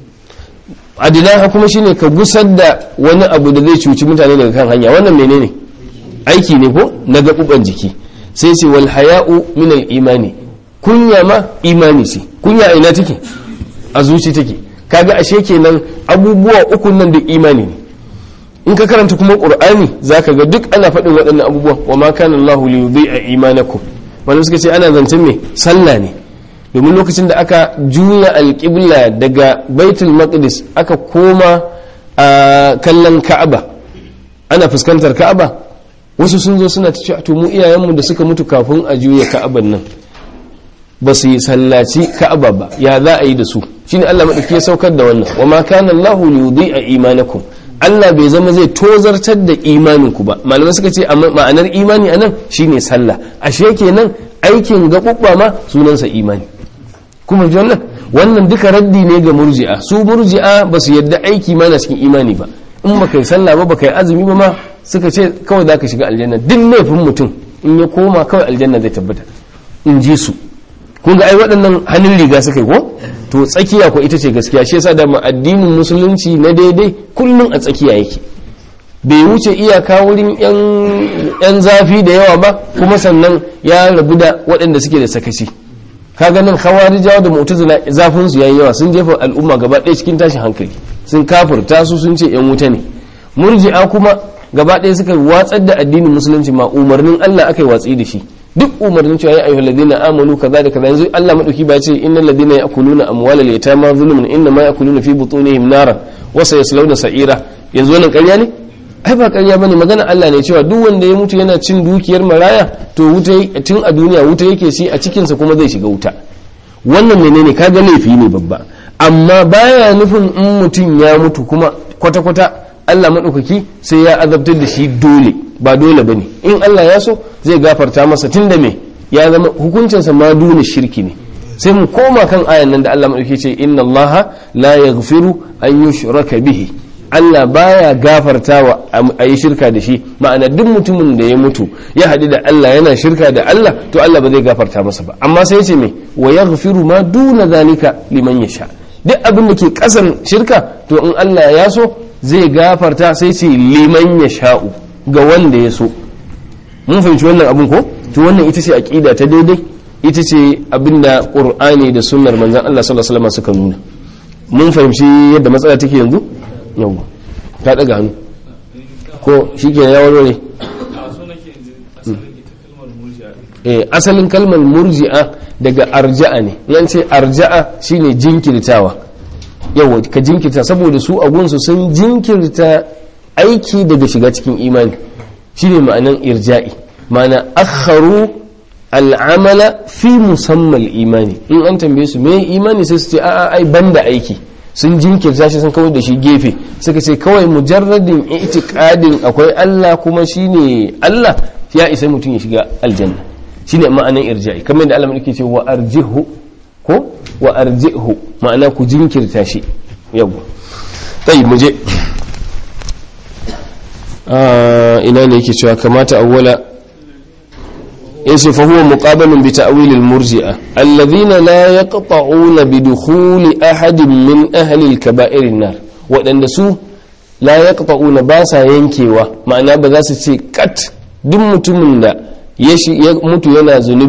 adinaha kuma shine ka gusar da wani abu da zai cuci mutane daga kan hanya wannan menene aiki ne ko na gaɓuɓan jiki sai ce wal haya'u min al imani kunya ma imani ce kunya ina take a zuci take kaga ashe kenan abubuwa uku nan duk imani ne in ka karanta kuma qur'ani zaka ga duk ana faɗin waɗannan abubuwa wa ma kana Allahu li yudhi'a imanakum wanda suka ce ana zancen me sallah ne domin lokacin da aka juya alƙibla daga baitul maqdis aka koma a kallon ka'aba ana fuskantar ka'aba wasu sun zo suna cewa to mu iyayenmu da suka mutu kafin a juya ka'aban nan ba su yi sallaci ka'aba ba ya za a yi da su shine Allah madauki ya saukar da wannan wa ma kana Allahu li yudhi'a imanakum Allah bai zama zai tozartar da imaninku ba malamai suka ce ma'anar imani anan shine sallah ashe kenan aikin gaɓuɓɓa ma sunansa imani kuma ji wannan wannan duka raddi ne ga murji'a su murji'a ba su yadda aiki ma na cikin imani ba in ba kai sallah ba ba kai azumi ba ma suka ce kawai za ka shiga aljanna duk laifin mutum in ya koma kawai aljanna zai tabbata in ji su kun ga ai waɗannan hannun riga suka yi ko to tsakiya ko ita ce gaskiya shi yasa da addinin musulunci na daidai kullum a tsakiya yake bai wuce iyaka wurin yan zafi da yawa ba kuma sannan ya rabu da waɗanda suke da sakaci kaga nan khawarijawa da mu'tazila zafin su yayi yawa sun jefa al'umma gaba ɗaya cikin tashin hankali sun kafirta su sun ce yan wuta ne murji'a kuma gaba ɗaya suka watsar da addinin musulunci ma umarnin Allah aka yi watsi da shi duk umarnin cewa ya ayyuhal ladina amanu kaza da kaza yanzu Allah madauki ba ce innal ladina ya'kuluna amwalal yatama zulmun inna ma ya'kuluna fi butunihim nara wa sayaslawna sa'ira yanzu wannan ƙarya ne ai ba ƙarya bane magana Allah ne cewa duk wanda ya mutu yana cin dukiyar maraya to wuta tun a duniya wuta yake shi a cikinsa kuma zai shiga wuta wannan menene kaga laifi ne babba amma baya nufin in mutum ya mutu kuma kwata-kwata Allah maɗaukaki sai ya azabtar da shi dole ba dole bane in Allah ya so zai gafarta masa tun da me ya zama hukuncinsa ma dole shirki ne sai mu koma kan ayan nan da Allah maɗaukaki ce inna Allah la yaghfiru an yushraka bihi Allah baya gafartawa a yi shirka da shi ma'ana duk mutumin da ya mutu ya haɗu da Allah yana shirka da Allah to Allah ba zai gafarta masa ba amma sai ce me wa yaghfiru ma duna zalika liman yasha duk abin da ke kasan shirka to in Allah ya so zai gafarta sai ce liman yasha'u ga wanda ya so mun fahimci wannan abin ko to wannan ita ce aqida ta daidai ita ce abinda qur'ani da sunnar manzon Allah sallallahu alaihi wasallam suka nuna mun fahimci yadda matsala take yanzu yawwa ta daga hannu ko shi ke ya warware asalin kalmar murji'a daga arja'a ne yan ce arja'a shine jinkirtawa yawa ka jinkirta saboda su a gunsu sun jinkirta aiki daga shiga cikin imani shine ma'anan irja'i ma'ana akharu al'amala fi musamman imani in an tambaye su me imani sai su ce a'a ai banda aiki sun jinkirta shi sun kawai da shi gefe suka ce kawai mujarradin itiqadin akwai Allah kuma shine Allah ya isa mutum ya shiga aljanna shine ma'anan irja'i kamar da Allah yake ce wa arjihu ko wa arjihu ma'ana ku jinkirta shi yawa tayi mu je ina ne yake cewa kamata awwala yace fa huwa muqabalun bi ta'wil al-murji'a alladhina la yaqta'una bi dukhuli ahadin min ahli al-kaba'ir an-nar wadanda su la yaqta'una ba sa yankewa ma'ana ba za su ce kat duk mutumin da ya mutu yana zunubi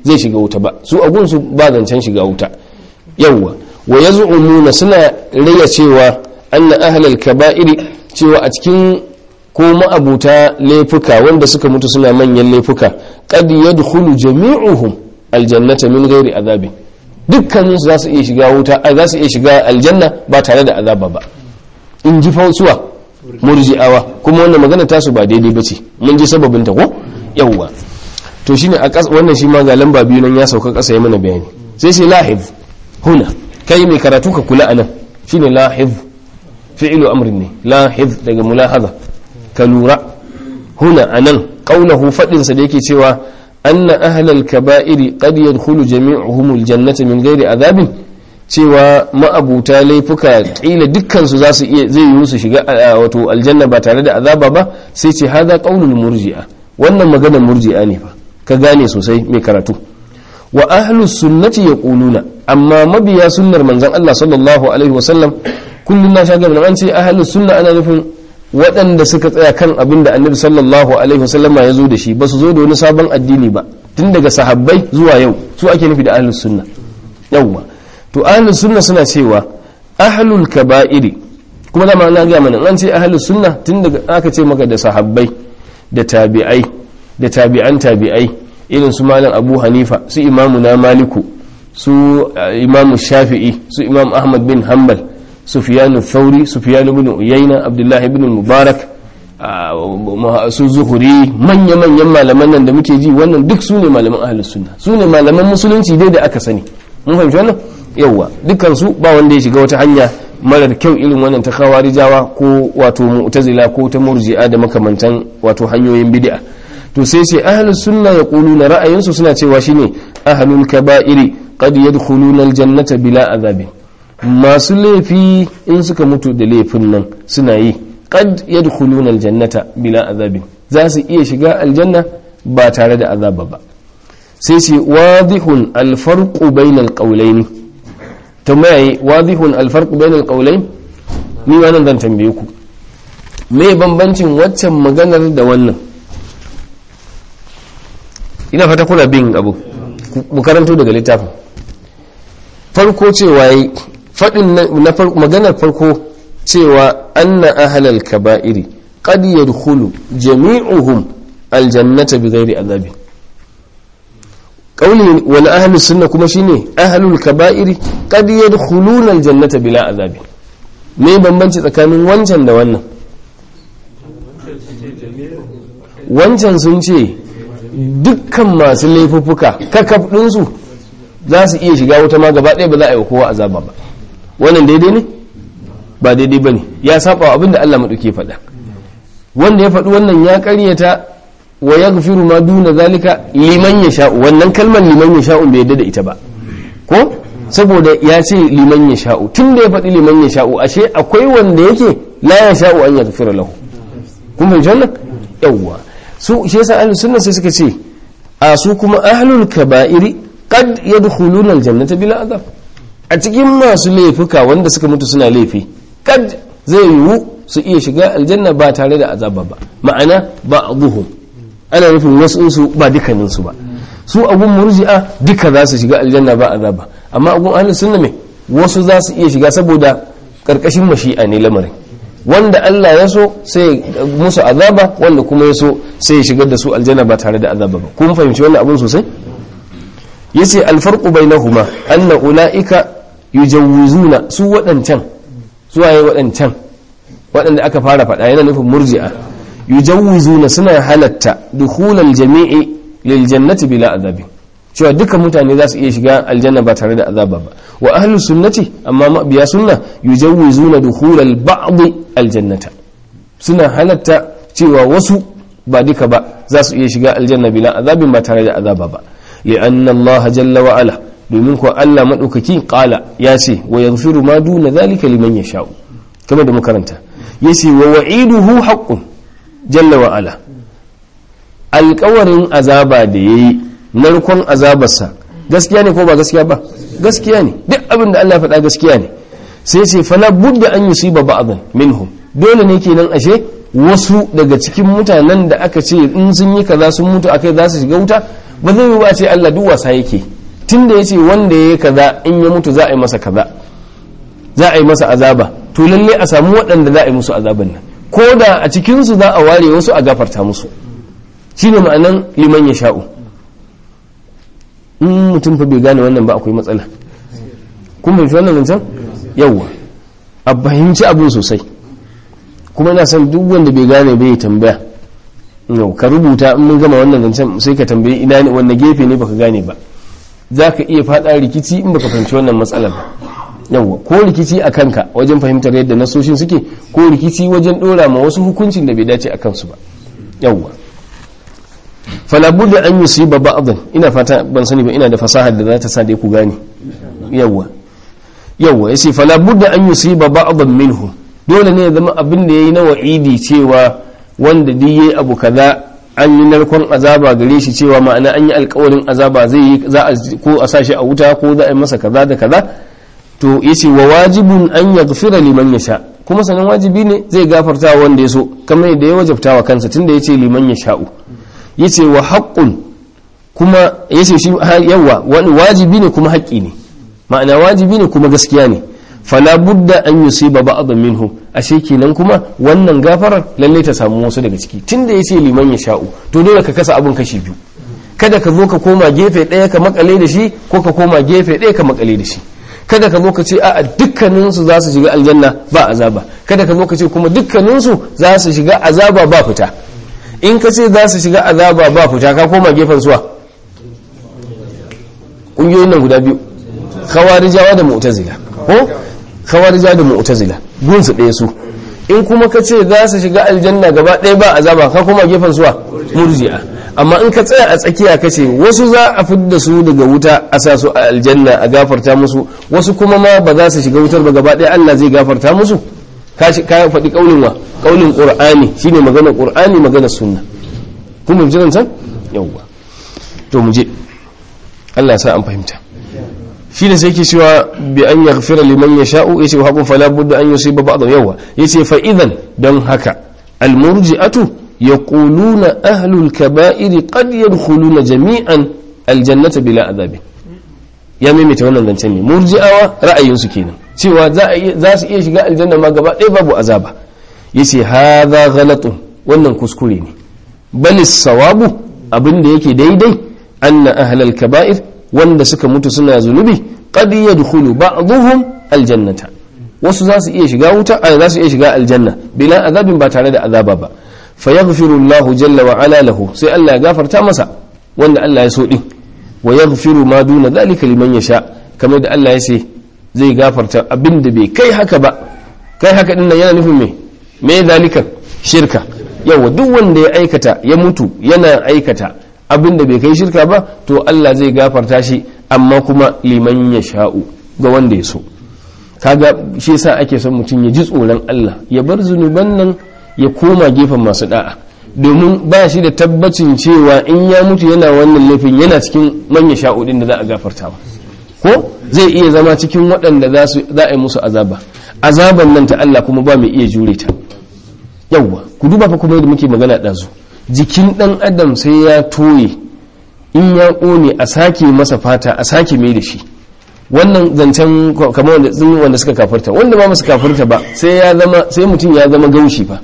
zai shiga wuta ba su a gunsu ba zancen shiga wuta yawwa wa yaz'umuna suna raya cewa anna ahlal kaba'iri cewa a cikin ko ma'abuta laifuka wanda suka mutu suna manyan laifuka qad yadkhulu jami'uhum aljannata min ghairi azabin dukkanin su za su iya shiga wuta za su iya shiga aljanna ba tare da azaba ba in ji fausuwa murji'awa kuma wannan magana tasu ba daidai bace mun ji sababin ta ko yawwa to shine a wannan shi ma ga lamba biyu nan ya sauka kasa ya mana bayani sai sai lahiz huna kai mai karatu ka kula anan shine lahiz fi'lu amrin ne lahiz daga mulahaza ka lura huna anan qaulahu fadin sa da yake cewa anna ahlal kaba'iri qad yadkhulu jami'uhum aljannata min ghairi azabin cewa ma'abuta laifuka kila dukkan su zasu iya zai yi su shiga wato aljanna ba tare da azaba ba sai ce hada qaulul murji'a wannan maganar murji'a ne fa ka gane sosai mai karatu wa ahlus sunnati yaquluna amma mabiya sunnar manzon Allah sallallahu alaihi wasallam kullun na shagar an ce ahlus sunna ana nufin waɗanda suka tsaya kan abin da annabi sallallahu alaihi wasallama ya zo da shi ba su zo da wani sabon addini ba tun daga sahabbai zuwa yau su ake nufi da ahlus sunna yawwa to ahlus sunna suna cewa ahlul kaba'iri kuma dama na ga mana an ce ahlus sunna tun daga aka ce maka da sahabbai da tabi'ai da tabi'an tabi'ai irin su malam abu hanifa su imamu na maliku su imamu shafi'i su imam ahmad bin hanbal sufiyanu thauri sufiyanu bin uyayna abdullahi bin mubarak su zuhuri manya-manyan malaman nan da muke ji wannan duk su ne malaman ahlus sunna su ne malaman musulunci dai da aka sani mun fahimci wannan yawwa dukkan su ba wanda ya shiga wata hanya marar kyau irin wannan ta khawarijawa ko wato mu'tazila ko ta murji'a da makamantan wato hanyoyin bid'a to sai sai ahlus sunna yaquluna ra'ayinsu suna cewa shine ahlul kaba'iri qad yadkhuluna aljannata bila azabin masu laifi in suka mutu da laifin nan suna yi qad yadkhuluna aljannata bila azabin za su iya shiga aljanna ba tare da azaba ba sai ce wadihun alfarqu bainal qawlayn tambaye wadihun alfarqu bainal qawlayn ni wannan zan tambaye ku me bambancin waccan maganar da wannan ina fata kuna bin abu mu karanto daga littafin farko cewa yi faɗin na maganar farko cewa anna ahlal kaba'iri qad yadkhulu jami'uhum aljannata bighairi azabi qawli wal ahlus sunna kuma shine ahlul kaba'iri qad yadkhuluna aljannata bila azabi me bambanci tsakanin wancan da wannan wancan sun ce dukkan masu laifuffuka kakaf ɗinsu za su iya shiga wuta ma gaba ɗaya ba za a yi kowa azaba ba wannan daidai ne ba daidai ba ne ya saba abin da Allah maɗauke faɗa wanda ya faɗi wannan ya ƙaryata wa ya gafiru ma duna zalika liman ya sha'u wannan kalmar liman ya sha'u bai yadda da ita ba ko saboda ya ce liman ya sha'u tun da ya faɗi liman ya sha'u ashe akwai wanda yake la ya sha'u an ya gafira lahu kun fahimci wannan yawwa su shi yasa ahlus sunna sai suka ce a su kuma ahlul kaba'iri qad yadkhuluna aljannata bila azab a cikin masu laifuka wanda suka mutu suna laifi kad zai yiwu su iya shiga aljanna ba tare da azaba ba ma'ana ba'dhum ana nufin wasu su ba dukkanin su ba su abun murji'a duka za su shiga aljanna ba azaba amma abun ahlus sunna me wasu za su iya shiga saboda karkashin mashi'a ne lamarin wanda Allah ya so sai musu azaba wanda kuma ya so sai ya shigar da su aljanna ba tare da azaba ba kun fahimci wannan abun sosai yace alfarqu bainahuma anna ulaika yujawwizuna su wadancan su waye wadancan wadanda aka fara faɗa yana nufin murji'a yujawwizuna suna halatta dukhulal jami'i lil jannati bila azabi cewa dukkan mutane za su iya shiga aljanna ba tare da azaba ba wa ahlus sunnati amma mabiya sunna yujawwizuna dukhulal ba'd aljannata suna halatta cewa wasu ba duka ba za su iya shiga aljanna bila azabin ba tare da azaba ba li'anna Allah jalla wa ala domin ko Allah madaukaki qala ya ce wa yaghfiru ma duna zalika liman yasha'u kamar da makaranta yace wa wa'iduhu haqqun jalla wa ala alƙawarin azaba da yayi narkon azabarsa gaskiya ne ko ba gaskiya ba gaskiya ne duk abin da Allah ya faɗa gaskiya ne sai ce fala budda an yusiba ba'dhan minhum dole ne kenan ashe wasu daga cikin mutanen da aka ce in sun yi kaza sun mutu akai za su shiga wuta ba zai yi ba ce Allah duk wasa yake tunda ya ce wanda ya yi kaza in ya mutu za a yi masa kaza za a yi masa azaba to lalle a samu waɗanda za a yi musu azaban nan ko da a cikinsu za a ware wasu a gafarta musu shine ma'anan liman ya sha'u in mutum fa bai gane wannan ba akwai matsala kun bai wannan zancen yawwa a fahimci abin sosai kuma ina son duk wanda bai gane bai tambaya yau ka rubuta in mun gama wannan zancen sai ka tambayi ina ne wanne gefe ne baka gane ba za ka iya fada rikici in baka fahimci wannan matsalar ba yawwa ko rikici a kanka wajen fahimtar yadda nasoshin suke ko rikici wajen dora ma wasu hukuncin da bai dace a kansu ba yawwa falabudda an yi ba ba'adun ina fata ban sani ba ina da fasahar da za ta sa dai ku gane yawwa yawwa yace falabudda an yi ba ba'adun minhu dole ne ya zama abin da yayi na wa'idi cewa wanda duk yayi abu kaza an yi narkon azaba gare shi cewa ma'ana an yi alkawarin azaba zai yi za a ko a sashi a wuta ko za a yi masa kaza da kaza to yace wa wajibun an yaghfira liman yasha kuma sanan wajibi ne zai gafarta wanda ya so kamar yadda ya wajabta wa kansa tunda yace liman yasha'u yace wa haqqun kuma yace shi yawa wani wajibi ne kuma haƙƙi ne ma'ana wajibi ne kuma gaskiya ne fala budda an yusiba ba'd minhum ashe kenan kuma wannan gafarar lalle ta samu wasu daga ciki tunda yace liman ya sha'u to dole ka kasa abun kashi biyu kada ka zo ka koma gefe ɗaya ka makale da shi ko ka koma gefe ɗaya ka makale da shi kada ka zo ka ce a'a dukkanin su za su shiga aljanna ba azaba kada ka zo ka ce kuma dukkanin su za su shiga azaba ba fita in ka ce za su shiga azaba ba fita ka koma gefen suwa ƙungiyoyin nan guda biyu khawarijawa da mu'tazila ko khawarija da mu'tazila gun su ɗaya su in kuma ka ce za su shiga aljanna gaba ɗaya ba azaba ka kuma gefen suwa murji'a amma in ka tsaya a tsakiya ka ce wasu za a fidda su daga wuta a sa su a aljanna a gafarta musu wasu kuma ma ba za su shiga wutar ba gaba ɗaya Allah zai gafarta musu ka faɗi ƙaunin wa ƙaunin ƙur'ani shine maganar ƙur'ani maganar sunna kun mun jiran can yawwa to mu je Allah ya sa an fahimta shi ne sai ke cewa bi an ya gafira liman ya sha'u ya ce haƙun fala budda an yi ba ba'adun yawa ya ce fa'idan don haka almurji'atu ya ƙuluna ahlul kaba'iri qad yadkhuluna jami'an aljannata bila azabi ya maimaita wannan zancen ne murji'awa ra'ayinsu kenan cewa za su iya shiga aljanna ma gaba ɗaya babu azaba ya ce hadha ghalatun wannan kuskure ne bal sawabu abin da yake daidai anna ahlal kaba'ir wanda suka mutu suna zunubi qad yadkhulu ba'dhum aljannata wasu za su iya shiga wuta a za su iya shiga aljanna bila azabin ba tare da azaba ba fa yaghfiru Allahu jalla wa ala lahu sai Allah ya gafarta masa wanda Allah ya so din wa yaghfiru ma duna zalika liman yasha kamar da Allah ya ce zai gafarta abinda bai kai haka ba kai haka din nan yana nufin me me zalika shirka yawa duk wanda ya aikata ya mutu yana aikata abin da bai kai shirka ba to Allah zai gafarta shi amma kuma liman ya sha'u ga wanda ya so kaga shi yasa ake son mutum ya ji tsoron Allah ya bar zunuban nan ya koma gefen masu da'a domin ba shi da tabbacin cewa in ya mutu yana wannan laifin yana cikin manya sha'u din da za a gafarta ba ko zai iya zama cikin waɗanda za a yi musu azaba azaban nan ta Allah kuma ba mai iya jure ta yawwa ku duba fa kuma yadda muke magana ɗazu jikin ɗan adam sai ya toye in ya ƙone a sake masa fata a sake mai da shi wannan zancen kamar wanda wanda suka kafirta wanda ba masu kafirta ba sai ya zama sai mutum ya zama gaushi ba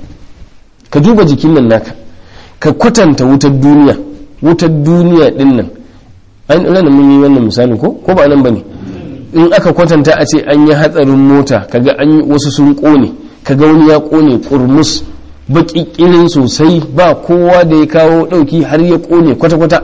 ka duba jikin nan naka ka kwatanta wutar duniya wutar duniya din nan an ina mun yi wannan misalin ko ko ba nan bane in aka kwatanta a ce an yi hatsarin mota kaga an yi wasu sun ƙone kaga wani ya ƙone kurmus baƙiƙirin sosai ba kowa da ya kawo ɗauki har ya ƙone kwata-kwata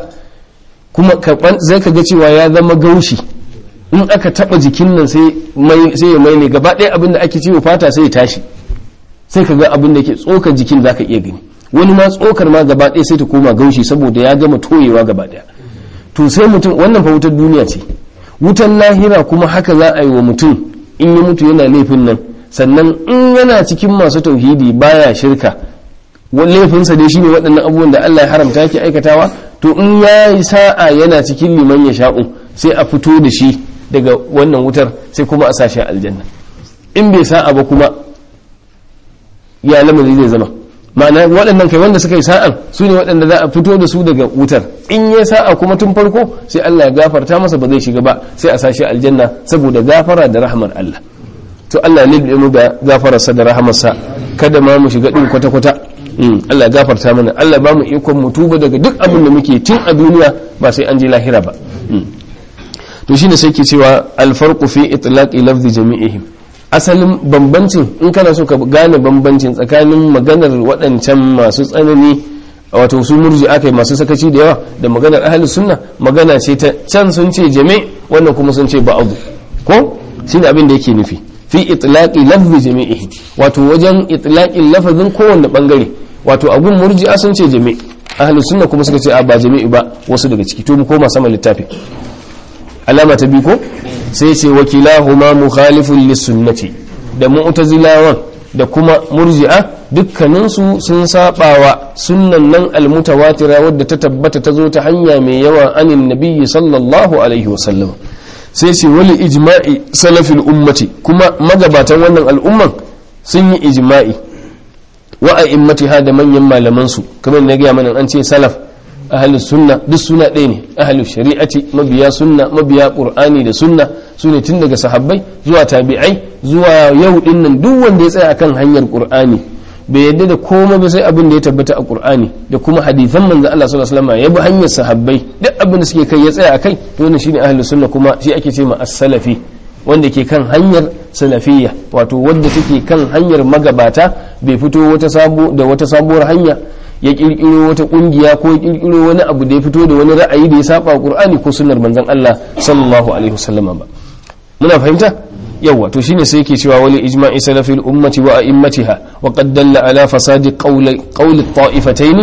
kuma zai ka ga cewa ya zama gaushi in aka taɓa jikin nan sai ya mai ne gaba ɗaya abin da ake ciwo fata sai ya tashi sai ka ga abin da ke tsokar jikin za ka iya gani wani ma tsokar ma gaba ɗaya sai ta koma gaushi saboda ya gama toyewa gaba ɗaya to sai mutum wannan fa wutar duniya ce wutan lahira kuma haka za a yi wa mutum in ya mutu yana laifin nan sannan in yana cikin masu tauhidi baya shirka laifinsa dai shine waɗannan abubuwan da Allah ya haramta yake aikatawa to in ya yi sa'a yana cikin liman ya sha'u sai a fito da shi daga wannan wutar sai kuma a sashi aljanna in bai sa'a ba kuma ya lamari zai zama ma'ana waɗannan kai wanda suka yi sa'an su ne waɗanda za a fito da su daga wutar in ya sa'a kuma tun farko sai Allah ya gafarta masa ba zai shiga ba sai a sashi aljanna saboda gafara da rahmar Allah to Allah ne mu da gafararsa da rahamarsa kada ma mu shiga din kwata kwata Allah ya gafarta mana Allah ba mu ikon mu tuba daga duk abin da muke tun a duniya ba sai an je lahira ba to shine sai ke cewa alfarqu fi itlaqi lafzi jami'ihim asalin bambancin in kana so ka gane bambancin tsakanin maganar waɗancan masu tsanani wato su murji akai masu sakaci da yawa da maganar ahli sunna magana ce ta can sun ce jami wannan kuma sun ce ba'adu ko shine abin da yake nufi fi itlaqi lafzi jami'ihi wato wajen itlaqin lafazin kowanne bangare wato abun murji'a sun ce jami ahli sunna kuma suka ce a ba jami'i ba wasu daga ciki to mu koma sama littafi alama ta biyu ko sai ce wakilahuma mukhalifun lisunnati da mu'tazilawan da kuma murji'a dukkaninsu sun sabawa sunnan nan almutawatira wadda ta tabbata ta zo ta hanya mai yawa anin nabiyyi sallallahu alaihi wasallam sai ce wali ijma'i salafil ummati kuma magabatan wannan al'umman sun yi ijma'i wa a'immatiha da manyan malaman su kamar na gaya mana an ce salaf ahalus sunna duk suna ɗaya ne ahalus shari'ati mabiya sunna mabiya qur'ani da sunna su ne tun daga sahabbai zuwa tabi'ai zuwa yau din nan duk wanda ya tsaya akan hanyar qur'ani bai yadda da komai ba sai abin da ya tabbata a qur'ani da kuma hadithan manzo Allah sallallahu alaihi wasallam ya bi hanyar sahabbai duk abin da suke kai ya tsaya akai to wannan shine ahlus sunna kuma shi ake ce ma as-salafi wanda ke kan hanyar salafiyya wato wanda take kan hanyar magabata bai fito wata sabo da wata sabuwar hanya ya kirkiro wata kungiya ko ya kirkiro wani abu da ya fito da wani ra'ayi da ya saba qur'ani ko sunnar manzon Allah sallallahu alaihi wasallam ba muna fahimta yawa to shine sai yake cewa wali ijma'i salafil ummati wa a'immatiha wa qad dalla ala fasadi qawli qawli ta'ifataini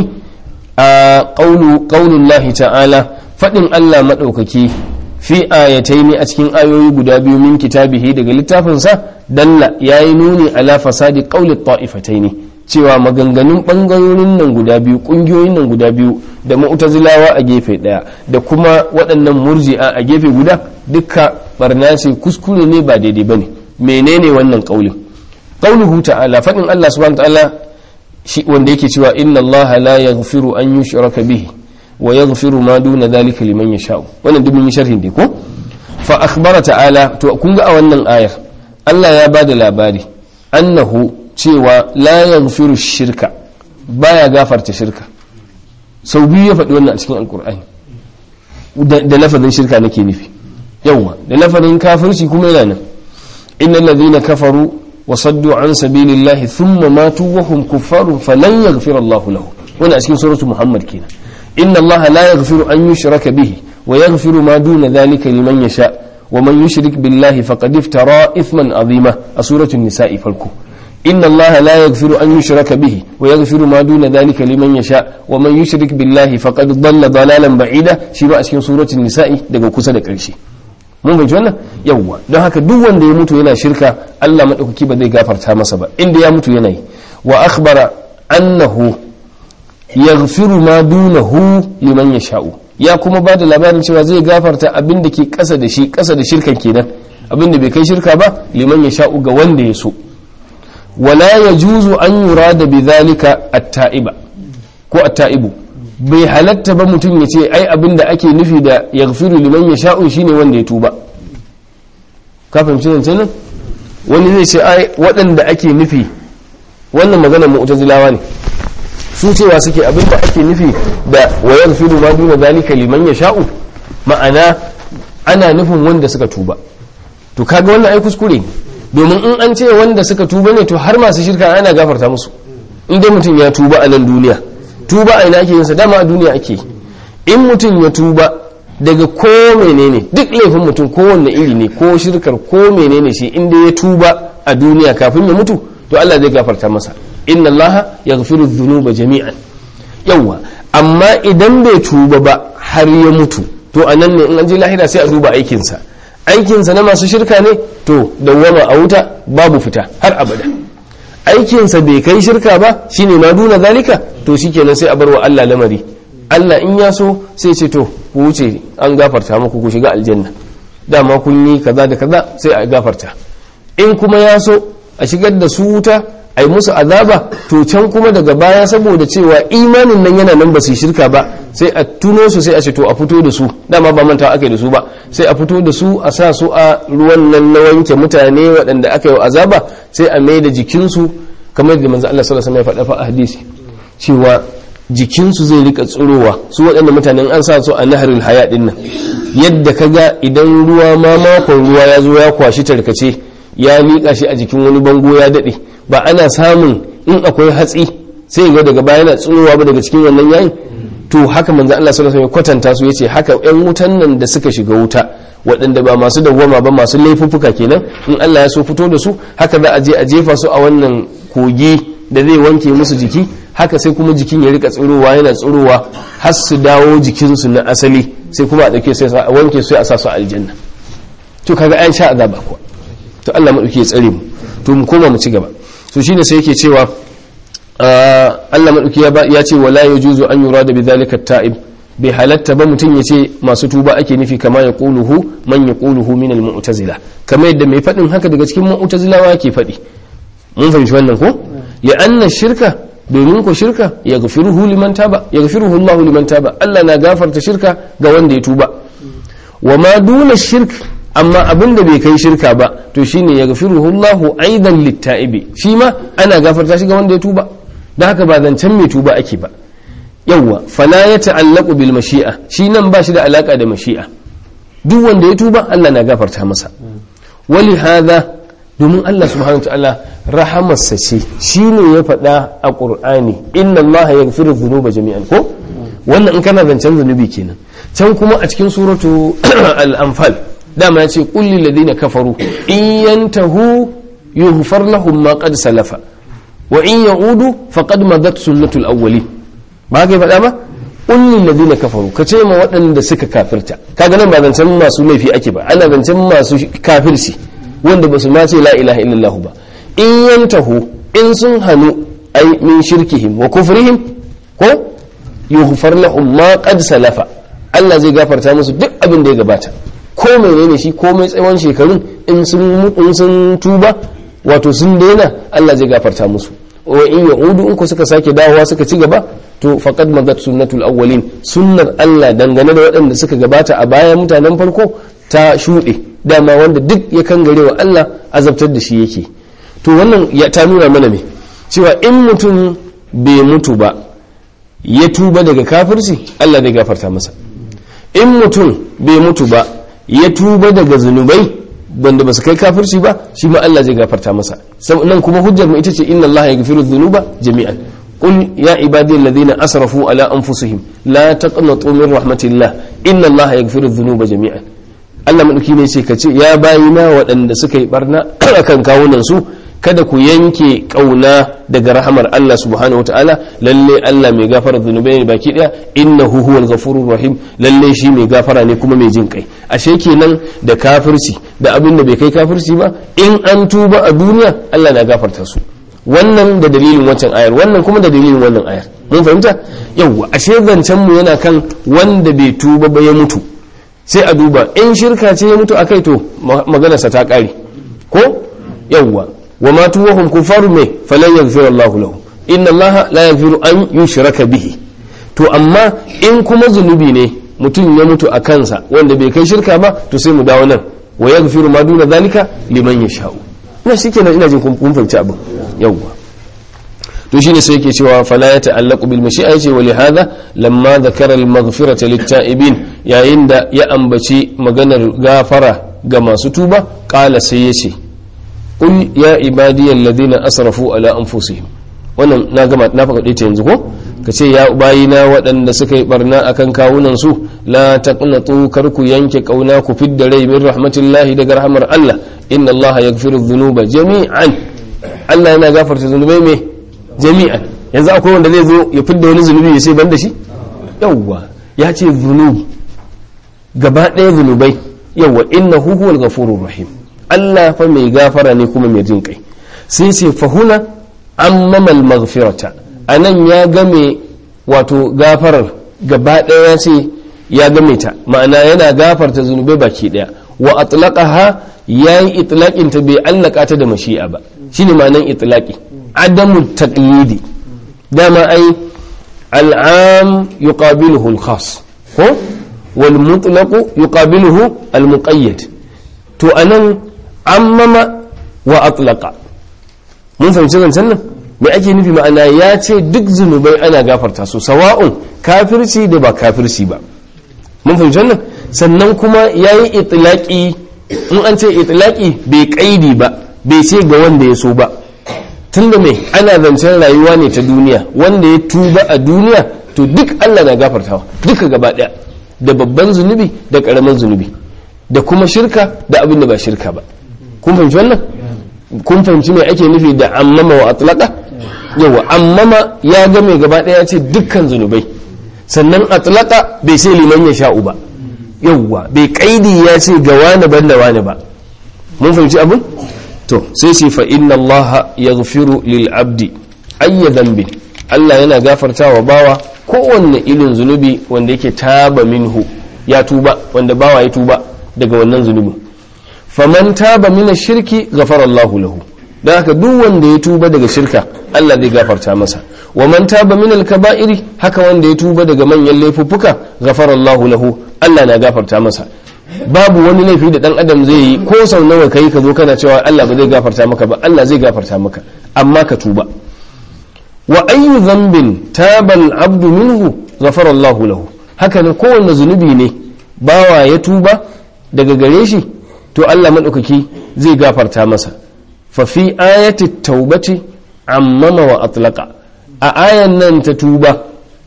a qawlu qawlullahi ta'ala fadin Allah madaukaki fi ayataini a cikin ayoyi guda biyu min kitabihi daga littafinsa dalla yayi nuni ala fasadi qawli ta'ifataini cewa maganganun bangarorin nan guda biyu kungiyoyin nan guda biyu da mu'tazilawa a gefe daya da kuma waɗannan murji'a a gefe guda dukka barna ce kuskure ne ba daidai bane menene wannan kaulin qauluhu ta'ala fadin Allah subhanahu ta'ala shi wanda yake cewa inna Allah la yaghfiru an yushraka bihi wa yaghfiru ma duna dhalika liman yasha'u wannan duk mun yi sharhin dai ko fa akhbara ta'ala to kun ga a wannan ayar Allah ya bada labari annahu cewa la yaghfiru shirka baya gafarta shirka sau biyu ya faɗi wannan a cikin alkur'ani da lafazin shirka nake nufi yawwa da lafazin kafirci kuma yana nan innal ladhina kafaru wa saddu an sabilillahi thumma matu wa hum kuffarun falan yaghfira Allahu lahum wannan a cikin suratu Muhammad kenan inna Allah la yaghfiru an yushraka bihi wa yaghfiru ma duna dhalika liman yasha wa man yushrik billahi faqad iftara ithman azima a suratul nisa'i farko إن الله لا يغفر أن يشرك به ويغفر ما دون ذلك لمن يشاء ومن يشرك بالله فقد ضل ضلالا بعيدا شي بقى cikin suratul nisa'i daga kusa da ƙarshe mun bai wannan yawwa don haka duk wanda ya mutu yana shirka Allah madaukaki ba zai gafarta masa ba inda ya mutu yana yi wa akhbara annahu yaghfiru ma dunahu liman yasha'u ya kuma ba da labarin cewa zai gafarta abin da ke ƙasa da shi ƙasa da shirkan kenan abin da bai kai shirka ba liman yasha'u ga wanda ya so wala ya juzu an yura da bizalika atta'iba ko atta'ibu bai halatta ba mutum ya ce ai abin da ake nufi da yaghfiru liman ya sha'u shine wanda ya tuba ka fahimci zance nan wani zai ce ai waɗanda ake nufi wannan maganar mu'tazilawa ne su cewa suke abin da ake nufi da wa yaghfiru ma duna zalika liman ya sha'u ma'ana ana nufin wanda suka tuba to kaga wannan ai kuskure ne domin in an ce wanda suka tuba ne to har masu shirka ana gafarta musu in dai mutum ya tuba a nan duniya tuba a ina ake yin sa dama a duniya ake in mutum ya tuba daga ko menene duk laifin mutum ko wanne iri ne ko shirkar ko menene shi in dai ya tuba a duniya kafin ya mutu to Allah zai gafarta masa inna Allah yaghfiru dhunuba jami'an yawa amma idan bai tuba ba har ya mutu to anan ne in an je lahira sai a duba aikinsa aikinsa na masu shirka ne to dawwama a wuta babu fita har abada aikinsa bai kai shirka ba shine ma duna zalika to shikenan sai a bar wa Allah lamari Allah in ya so sai ce to ku wuce an gafarta muku ku shiga aljanna dama kun yi kaza da kaza sai a gafarta in kuma ya so a shigar da su wuta a yi musu azaba to can kuma daga baya saboda cewa imanin nan yana nan ba su shirka ba sai a tuno su sai a ce to a fito da su dama ba manta aka yi da su ba sai a fito da su a sa su a ruwan nan na wanke mutane waɗanda aka yi azaba sai a mai da jikinsu kamar da manzo Allah sallallahu alaihi wasallam ya faɗa fa a hadisi cewa jikinsu zai rika tsirowa su waɗanda mutanen an sa su a naharul haya din nan yadda kaga idan ruwa ma makon ruwa ya zo ya kwashi tarkace ya liƙa shi a jikin wani bango ya daɗe ba ana samun in akwai hatsi sai ga daga baya yana tsirowa ba daga cikin wannan yayin to haka manzo Allah sallallahu alaihi wasallam ya kwatanta su yace haka ƴan wutan nan da suka shiga wuta waɗanda ba masu dawwama ba masu laifuffuka kenan in Allah ya so fito da su haka za a je a jefa su a wannan kogi da zai wanke musu jiki haka sai kuma jikin ya rika tsirowa yana tsirowa har su dawo jikinsu na asali sai kuma a ɗauke sai a wanke su a sa su aljanna to kaga an sha azaba kuwa to Allah madauki ya tsare mu to mu koma mu ci gaba to shine sai yake cewa Allah madauki ya ce wala yajuzu an yurada bidhalika at-ta'ib bai halatta ba mutum ya ce masu tuba ake nufi kama ya ƙuluhu man ya ƙuluhu min al-mu'tazila kamar yadda mai faɗin haka daga cikin mu'tazilawa ke faɗi mun fahimci wannan ko ya anna shirka domin ko shirka ya gafiruhu liman taba ya gafiruhu Allah liman taba Allah na gafarta shirka ga wanda ya tuba wa ma duna shirk amma abin da bai kai shirka ba to shine ya gafiruhu Allah aidan litta'ibi shi ma ana gafarta shi ga wanda ya tuba da haka ba zancen mai tuba ake ba yawwa fala ya ta'allaqu bil mashi'a shi nan ba shi da alaka da mashi'a duk wanda ya tuba Allah na gafarta masa wali hadha domin Allah subhanahu ta'ala rahamarsa ce shine ya faɗa a Qur'ani inna Allah yaghfiru dhunuba jami'an ko wannan in kana zancen zunubi kenan can kuma a cikin suratu al-anfal dama ya ce qul lil ladina kafaru in yantahu yughfar lahum ma qad salafa wa in ya'udu faqad madat sunnatul awwalin ba ka yi faɗa ba ƙullin ladina kafaru ka ce ma waɗanda suka kafirta kaga nan ba zancen masu laifi ake ba ana zancen masu kafirci wanda ba su ma ce la ilaha illallah ba in yantahu in sun hannu ai min shirkihim wa kufrihim ko yughfar lahum ma qad salafa Allah zai gafarta musu duk abin da ya gabata ko menene shi ko mai tsawon shekarun in sun in sun tuba wato sun daina Allah zai gafarta musu wa in ya'udu in ku suka sake dawowa suka ci gaba to faqad madat sunnatul awwalin sunnar Allah dangane da waɗanda suka gabata a baya mutanen farko ta shuɗe dama wanda duk ya kangare wa Allah azabtar da shi yake to wannan ya ta nuna mana me cewa in mutum bai mutu ba ya tuba daga kafirci Allah zai gafarta masa in mutum bai mutu ba ya tuba daga zunubai wanda ba su kai kafirci ba shi ma Allah zai gafarta masa nan kuma hujjar mu ita ce inna Allah yaghfiru dhunuba jami'an qul ya ibadi alladhina asrafu ala anfusihim la taqnatu min rahmatillah inna Allah yaghfiru dhunuba jami'an Allah madauki ne ce kace ya bayina waɗanda suka yi barna akan kawunan su kada ku yanke kauna daga rahamar Allah subhanahu wataala lalle Allah mai gafara zunubai ne baki daya innahu huwal ghafurur rahim lalle shi mai gafara ne kuma mai jin kai ashe kenan da kafirci da abin da bai kai kafirci ba in an tuba a duniya Allah na gafarta su wannan da dalilin wancan ayar wannan kuma da dalilin wannan ayar mun fahimta yawwa ashe zancen mu yana kan wanda bai tuba ba ya mutu sai a duba in shirka ce ya mutu akai to maganarsa ta kare ko yawwa wa ma tuwahum kufaru mai falan yaghfiru Allah lahu inna Allah la yaghfiru an yushraka bihi to amma in kuma zunubi ne mutum ya mutu a kansa wanda bai kai shirka ba to sai mu dawo nan wa yaghfiru ma duna zalika liman yasha'u ina shikenan ina jin kun fahimci abin yawwa to shine sai yake cewa fala ya ta'allaqu bil mashi'a yace wa lihadha lamma dhakara al maghfirata lit ta'ibin yayin da ya ambaci maganar gafara ga masu tuba qala sai yace qul ya ibadiyal ladina asrafu ala anfusihim wannan na gama na faɗe ta yanzu ko ka ce ya bayina waɗanda suka yi barna akan kawunan su la taqnatu kar ku yanke kauna ku fidda rai min rahmatillahi daga rahmar Allah inna Allah yaghfiru dhunuba jami'an Allah yana gafarta zunubai me jami'an yanzu akwai wanda zai zo ya fidda wani zunubi ya ce ban da shi yawwa ya ce zunub gaba ɗaya zunubai yawwa innahu huwal ghafurur rahim Allah fa mai gafara ne kuma mai jin kai sai ce fahuna ammamal maghfirata anan ya game wato gafarar gaba ɗaya ya ce ya game ta ma'ana yana gafarta zunubai baki ɗaya wa atlaqaha yayi itlaqin ta bai allaka ta da mashi'a ba shine ma'anan itlaqi adamu taqyidi dama ai al'am yuqabiluhu al-khas ko wal mutlaq yuqabiluhu al-muqayyad to anan ammama wa atlaqa mun fahimci zancen nan me ake nufi ma'ana ya ce duk zunubai ana gafarta su sawa'un kafirci da ba kafirci ba mun fahimci wannan sannan kuma ya yi itilaki in an ce itilaki bai kaidi ba bai ce ga wanda ya so ba tunda mai ana zancen rayuwa ne ta duniya wanda ya tuba a duniya to duk Allah na gafartawa duka gaba daya da babban zunubi da karamin zunubi da kuma shirka da abin da ba shirka ba kun fahimci wannan kun fahimci me ake nufi da ammama wa atlaqa yawa ammama ya ga mai gaba daya ce dukkan zunubai sannan atlaqa bai sai liman ya sha'u ba yawa bai kaidi ya ce ga wani banda wani ba mun fahimci abin to sai ce fa inna Allah yaghfiru lil abdi ayya dhanbin Allah yana gafarta wa bawa kowanne irin zunubi wanda yake taba minhu ya tuba wanda bawa ya tuba daga wannan zunubin faman taba mina shirki ghafara Allah lahu dan haka duk wanda ya tuba daga shirka Allah zai gafarta masa wa man taba min al-kaba'iri haka wanda ya tuba daga manyan laifuffuka ghafara Allah lahu Allah na gafarta masa babu wani laifi da dan adam zai yi ko sau nawa kai ka zo kana cewa Allah ba zai gafarta maka ba Allah zai gafarta maka amma ka tuba wa ayyu dhanbin taba al-abdu minhu ghafara Allah lahu haka ne kowanne zunubi ne bawa ya tuba daga gare shi to Allah maɗaukaki zai gafarta masa fa fi ayati taubati ammama wa atlaqa a ayan nan ta tuba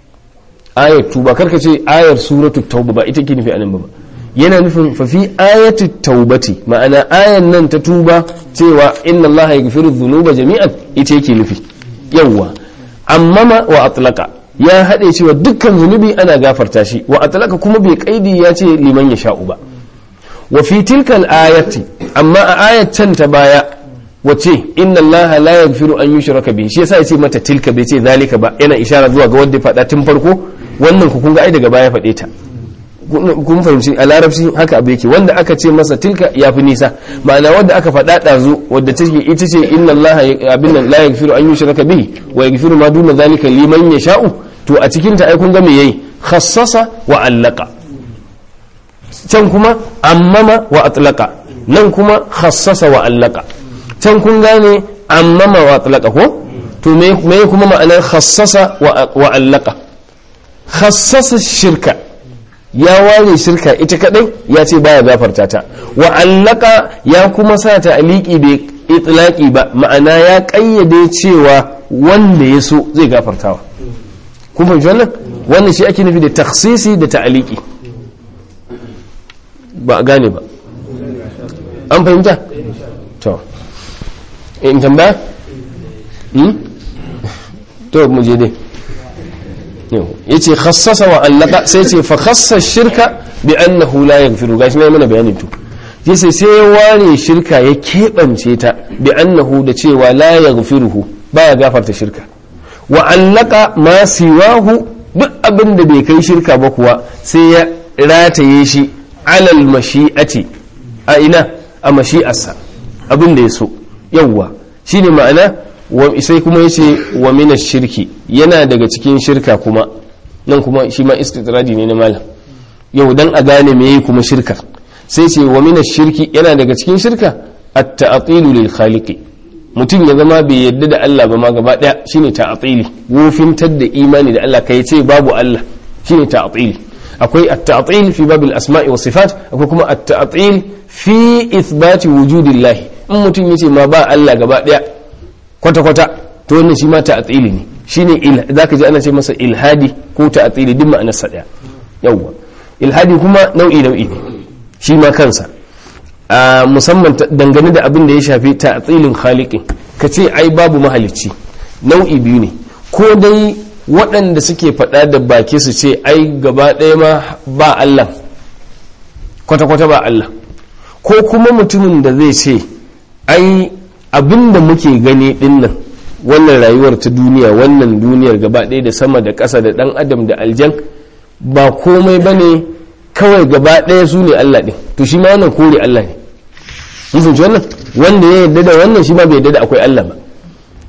ayat tuba karka ce ayar suratu tauba ba ita ke nufi anan ba yana nufin fa fi ayati taubati ma'ana ayan nan ta tuba cewa inna Allah yaghfiru dhunuba jami'an ita yake nufi yawwa ammama wa atlaqa ya haɗe cewa dukkan zunubi ana gafarta shi wa atlaqa kuma bai kaidi ya ce liman ya sha'u ba wa fi tilkal ayati amma a ayat can ta baya wace inna allaha la yaghfiru an yushraka bihi shi yasa yace mata tilka bai ce zalika ba yana ishara zuwa ga wanda ya faɗa tun farko wannan ku kun ga ai daga baya faɗe ta kun fahimci a larabci haka abu yake wanda aka ce masa tilka ya fi nisa ma'ana wanda aka faɗa ɗazu wadda take ita ce inna allaha abin nan la yaghfiru an yushraka bihi wa yaghfiru ma duna zalika liman yasha'u to a cikin ta ai kun ga me yayi khassasa wa allaka can kuma ammama wa atlaka nan kuma khassasa wa allaka can kun gane ammama wa atlaka ko to me kuma ma'anar khassasa wa allaka khassasa shirka ya ware shirka ita kadai ya ce baya gafarta ta wa allaka ya kuma sa ta aliki bai itlaki ba ma'ana ya kayyade cewa wanda ya so zai gafartawa kun fahimci wannan wannan shi ake nufi da taksisi da ta'aliki ba a gane ba an fahimta to in tambaya to mu je dai ya ce khassasa wa allaka sai ce fa khassa shirka bi annahu la yaghfiru gashi ne mana bayanin to yace sai ya ware shirka ya keɓance ta bi annahu da cewa la yaghfiruhu baya gafarta shirka wa allaka ma siwahu duk abin da bai kai shirka ba kuwa sai ya rataye shi alal mashi'ati a ina a mashi'arsa abin da ya so yawwa shine ma'ana sai kuma yace wa mina shirki yana daga cikin shirka kuma nan kuma shi ma istitradi ne na malam yau dan a gane me yayi kuma shirka sai ce wa mina shirki yana daga cikin shirka at-ta'tilu lil khaliqi mutum ya zama bai yadda da Allah ba ma gaba daya shine ta'tili wofintar da imani da Allah kai ce babu Allah shine ta'tili akwai at-ta'til fi bab al-asma'i wa sifat akwai kuma at-ta'til fi ithbati wujudillahi in mutum yace ma ba Allah gaba daya kwata kwata to wannan shi ma ta'tili ne shine zaka ji ana ce masa ilhadi ko ta'tili duk ma'anar sa daya yawwa ilhadi kuma nau'i nau'i ne shi ma kansa a musamman dangane da abin da ya shafi ta'tilin khaliqin ka ce ai babu mahalicci nau'i biyu ne ko dai waɗanda suke faɗa da baki su ce ai gaba ɗaya ma ba Allah kwata-kwata ba Allah ko kuma mutumin da zai ce ai abin da muke gani ɗinnan wannan rayuwar ta duniya wannan duniyar gaba ɗaya da sama da ƙasa da ɗan adam da aljan ba komai ba ne kawai gaba ɗaya su ne Allah ɗin to shi ma wannan kore Allah ne mun fahimci wannan wanda ya yarda da wannan shi ma bai yarda da akwai Allah ba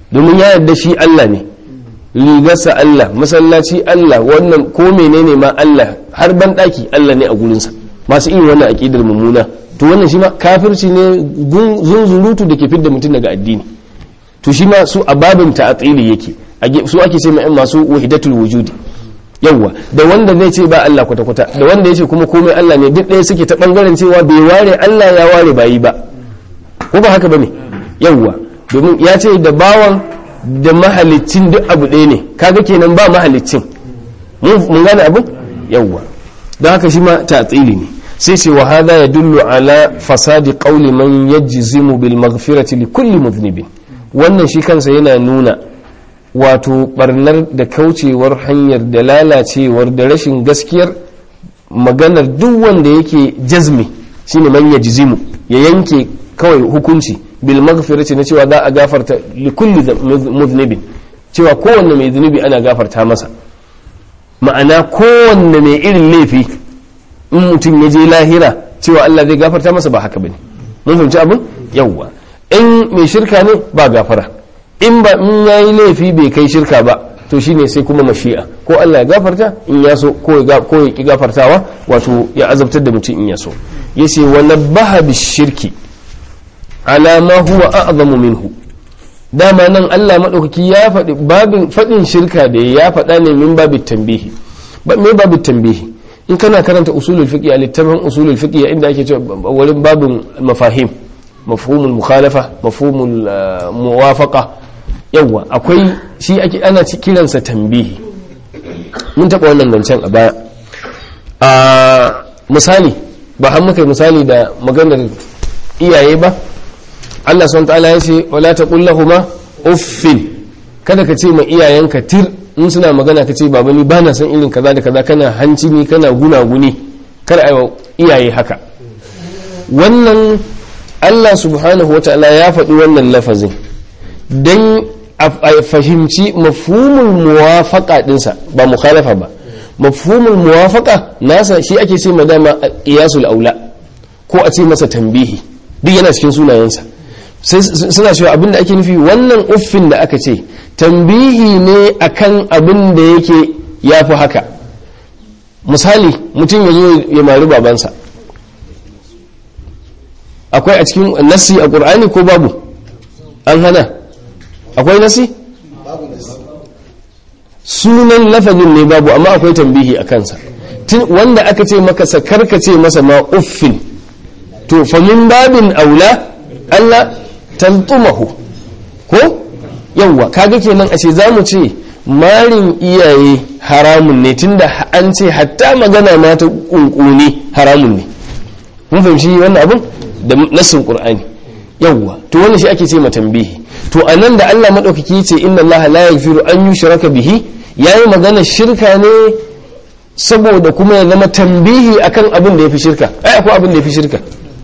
domin ya yarda shi Allah ne rigarsa Allah masallaci Allah wannan ko menene ma Allah har ban daki Allah ne a gurinsa masu irin wannan aqidar mummuna to wannan shi ma kafirci ne zunzurutu da ke fidda mutum daga addini to shi ma su a babin ta'atili yake su ake ce ma masu wahidatul wujudi yawwa da wanda zai ce ba Allah kwata kwata da wanda ya ce kuma komai Allah ne duk ɗaya suke ta bangaren cewa bai ware Allah ya ware bayi ba ko ba haka bane yawwa domin ya ce da bawan da mahalicin duk abu ɗaya ne kaga kenan ba mahalicin mun gane abu yawwa don haka shi ma ta'tili ne sai ce wa hadha yadullu ala fasadi qawli man yajzimu bil maghfirati li kulli mudhnibin wannan shi kansa yana nuna wato barnar da kaucewar hanyar da lalacewar da rashin gaskiyar maganar duk wanda yake jazmi shine man yajzimu ya yanke kawai hukunci bil maghfirati na cewa za a gafarta li kulli mudhnibin cewa kowanne mai zunubi ana gafarta masa ma'ana kowanne mai irin laifi in mutum ya je lahira cewa Allah zai gafarta masa ba haka bane mun fahimci abin yawwa in mai shirka ne ba gafara in ba in yayi laifi bai kai shirka ba to shine sai kuma mashi'a ko Allah ya gafarta in ya so ko ya ko ya ki gafartawa wato ya azabtar da mutum in ya so yace wa nabbaha bishirki ala ma huwa a'zamu minhu dama nan Allah madaukaki ya faɗi babin faɗin shirka da ya faɗa ne min babin tambihi ba me babin tambihi in kana karanta usulul fiqh a littafin usulul fiqh inda ake cewa wurin babin mafahim mafhumul mukhalafa mafhumul muwafaqa yawa akwai shi ake ana kiransa tambihi mun taɓa wannan zancen a baya a misali ba har muka misali da maganar iyaye ba Allah subhanahu ta'ala ya ce wala taqul lahumu uffin kada ka ce ma iyayenka tir in suna magana ka ce baba ni bana san irin kaza da kaza kana hanci ni kana gunaguni kar ayi iyaye haka wannan Allah subhanahu wa ta'ala ya faɗi wannan lafazin dan a fahimci mafhumul muwafaqa dinsa ba mukhalafa ba mafhumul muwafaqa nasa shi ake ce ma dama qiyasul aula ko a ce masa tambihi duk yana cikin sunayensa suna cewa abinda ake nufi wannan uffin da aka ce tambihi ne akan abin da yake ya fi haka misali mutum ya zo ya mari babansa akwai a cikin nasi a ƙur'ani ko babu an hana akwai nasi sunan lafazin ne babu amma akwai tambihi a kansa wanda aka ce maka sakarka ce masa ma uffin to famin babin aula Allah tantumahu ko yawwa kaga kenan a ce za mu ce marin iyaye haramun ne tunda an ce hatta magana ma ta kunkuni haramun ne mun fahimci wannan abin da nassin qur'ani yawwa to wannan shi ake ce ma tambihi to anan da Allah madaukaki ce inna Allah la yaghfiru an yushraka bihi yayi magana shirka ne saboda kuma ya zama tambihi akan abin da yafi shirka ai akwai abin da yafi shirka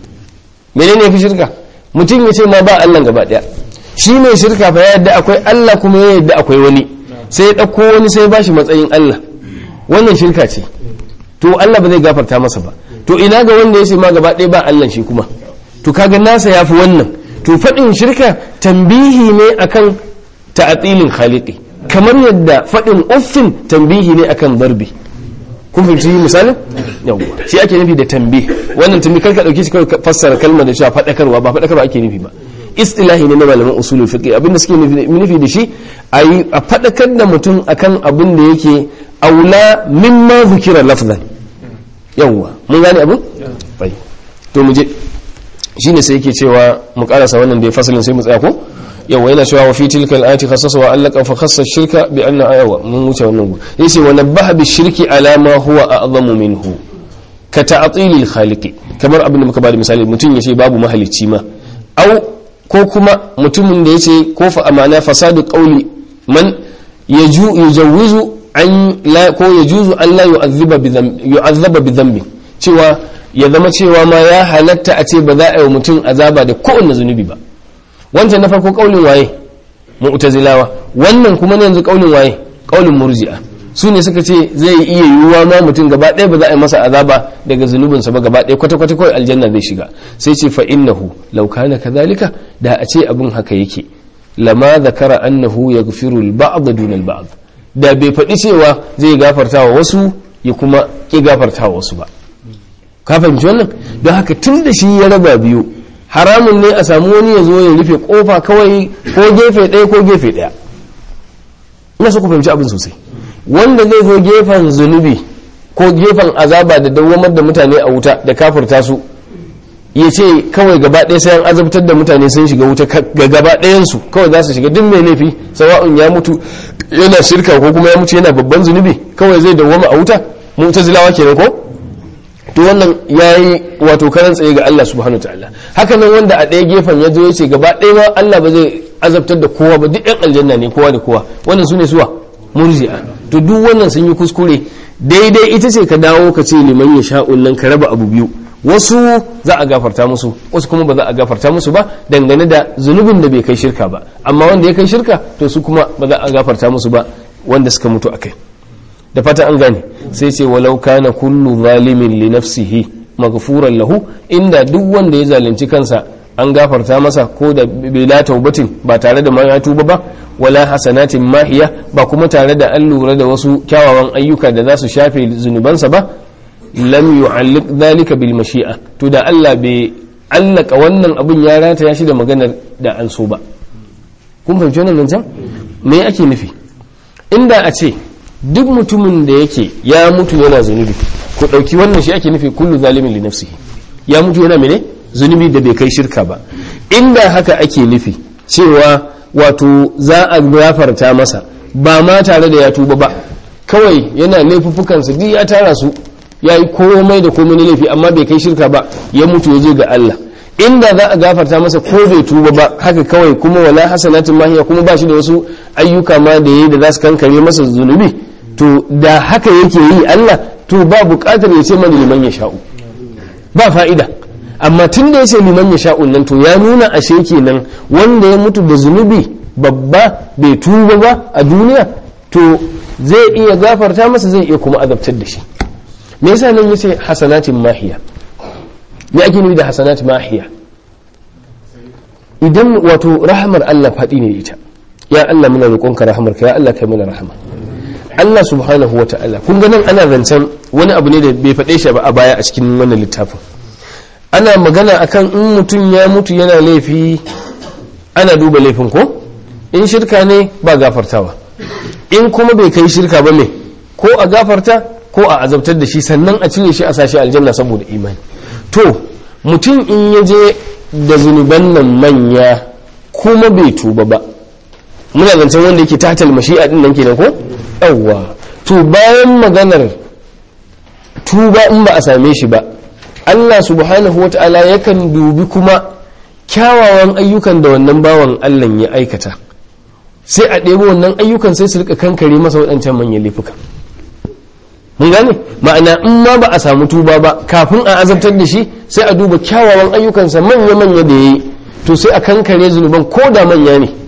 menene yafi shirka mutum ya ce ma ba Allah gaba daya shi mai shirka fa ya yadda akwai Allah kuma ya yadda akwai wani sai ya dauko wani sai ya bashi matsayin Allah wannan shirka ce to Allah ba zai gafarta masa ba to ina ga wanda ya ce ma gaba daya ba Allah shi kuma to kaga nasa yafi wannan to fadin shirka tambihi ne akan ta'atilin khaliqi kamar yadda fadin uffin tambihi ne akan darbi kun fahimci misalin yawwa shi ake nufi da tambi wannan tambi karka dauke shi kawai fassara kalmar da cewa fadakarwa ba fadakarwa ake nufi ba istilahi ne na malaman usulul fiqh abinda suke nufi da shi ayi a fadakar da mutum akan abin da yake aula mimma zukira lafzan yawwa mun gane abin bai to mu je shine sai yake cewa mu karasa wannan da ya fasalin sai mu tsaya ko yawa yana cewa wa fi tilka al-ayati khassasa wa allaka fa khassa shirka bi anna ayawa mun wuce wannan gu yace wa nabbaha bi shirki ala ma huwa a'zamu minhu ka ta'til al-khaliq kamar abin da muka bada misali mutum yace babu mahalicci ma au ko kuma mutumin da yace ko fa amana fasadu qawli man yaju yujawizu an la ko yajuzu an la yu'adhiba bi dhanbi yu'adhaba bi dhanbi cewa ya zama cewa ma ya halatta a ce ba za a yi mutum azaba da kowanne zunubi ba wancan na farko kaulin waye mu'tazilawa wannan kuma ne yanzu kaulin waye kaulin murji'a su ne suka ce zai iya yiwuwa ma mutum gaba ɗaya ba za a yi masa azaba daga zunubinsa ba gaba ɗaya kwata-kwata kawai aljanna zai shiga sai ce fa innahu law kana kadhalika da a ce abin haka yake lama zakara annahu yaghfiru al-ba'd duna al-ba'd da bai faɗi cewa zai gafarta wa wasu ya kuma ki gafarta wa wasu ba ka fahimci wannan don haka tun da shi ya raba biyu haramun ne a samu wani ya zo ya rufe kofa kawai ko gefe ɗaya ko gefe ɗaya ina so ku fahimci abin sosai wanda zai zo gefen zunubi ko gefen azaba da dawwamar da mutane a wuta da kafirta su ya ce kawai gaba ɗaya sai an azabtar da mutane sun shiga wuta ga gaba ɗayansu kawai za su shiga duk mai laifi sawa'un ya mutu yana shirka ko kuma ya mutu yana babban zunubi kawai zai dawwama a wuta mu'tazilawa kenan ko to wannan yayi wato karan tsaye ga Allah subhanahu ta'ala haka nan wanda a ɗaya gefen ya zo ya ce gaba ɗaya ma Allah ba zai azabtar da kowa ba duk ɗan aljanna ne kowa da kowa wannan su ne suwa murji'a to duk wannan sun yi kuskure daidai ita ce ka dawo ka ce liman ya sha'un nan ka raba abu biyu wasu za a gafarta musu wasu kuma ba za a gafarta musu ba dangane da zunubin da bai kai shirka ba amma wanda ya kai shirka to su kuma ba za a gafarta musu ba wanda suka mutu akai da fata an gane sai ce walau kana kullu zalimin li nafsihi maghfuran lahu inda duk wanda ya zalunci kansa an gafarta masa ko da bila taubatin ba tare da ya tuba ba wala hasanatin mahiya ba kuma tare da an lura da wasu kyawawan ayyuka da za su shafe zunubansa ba lam yu'alliq dhalika bil mashi'a to da Allah bai allaka wannan abun ya rata ya shi da maganar da an so ba kun fahimci wannan nan can me ake nufi inda a ce duk mutumin da yake ya mutu yana zunubi ku ɗauki wannan shi ake nufi kullu zalimin li nafsihi ya mutu yana mene zunubi da bai kai shirka ba inda haka ake nufi cewa wato za a gafarta masa ba ma tare da ya tuba ba kawai yana laifuffukansa duk ya tara su ya yi komai da komai na laifi amma bai kai shirka ba ya mutu ya je ga Allah inda za a gafarta masa ko bai tuba ba haka kawai kuma wala hasanatin mahiya kuma ba shi da wasu ayyuka ma da yayi da za su kankare masa zunubi to da haka yake yi Allah to ba buƙatar ya ce mana liman ya sha'u ba fa'ida amma tun da ya ce liman ya sha'un nan to ya nuna ashe kenan wanda ya mutu da zunubi babba bai tuba ba a duniya to zai iya gafarta masa zai iya kuma azabtar da shi me yasa nan yace hasanatin mahiya me ake nufi da hasanatin mahiya idan wato rahamar Allah faɗi ne ita ya Allah muna roƙonka rahamarka ya Allah kai mana rahama Allah subhanahu wa ta'ala kun ga nan ana zancen wani abu ne da bai faɗe shi ba a baya a cikin wannan littafin ana magana akan in mutum ya mutu yana laifi ana duba laifin ko in shirka ne ba gafartawa in kuma bai kai shirka ba me ko a gafarta ko a azabtar da shi sannan a cire shi a sashi aljanna saboda imani to mutum in ya je da zunuban nan manya kuma bai tuba ba muna zancen wanda yake tatal mashi'a din nan kenan ko yawwa to bayan maganar tuba in ba a same shi ba Allah subhanahu wa ta'ala yakan dubi kuma kyawawan ayyukan da wannan bawan Allah ya aikata sai a ɗebo wannan ayyukan sai su rika kankare masa waɗancan manyan laifuka mun gane ma'ana in ma ba a samu tuba ba kafin a azabtar da shi sai a duba kyawawan ayyukansa manya-manya da ya yi to sai a kankare zunuban ko da manya ne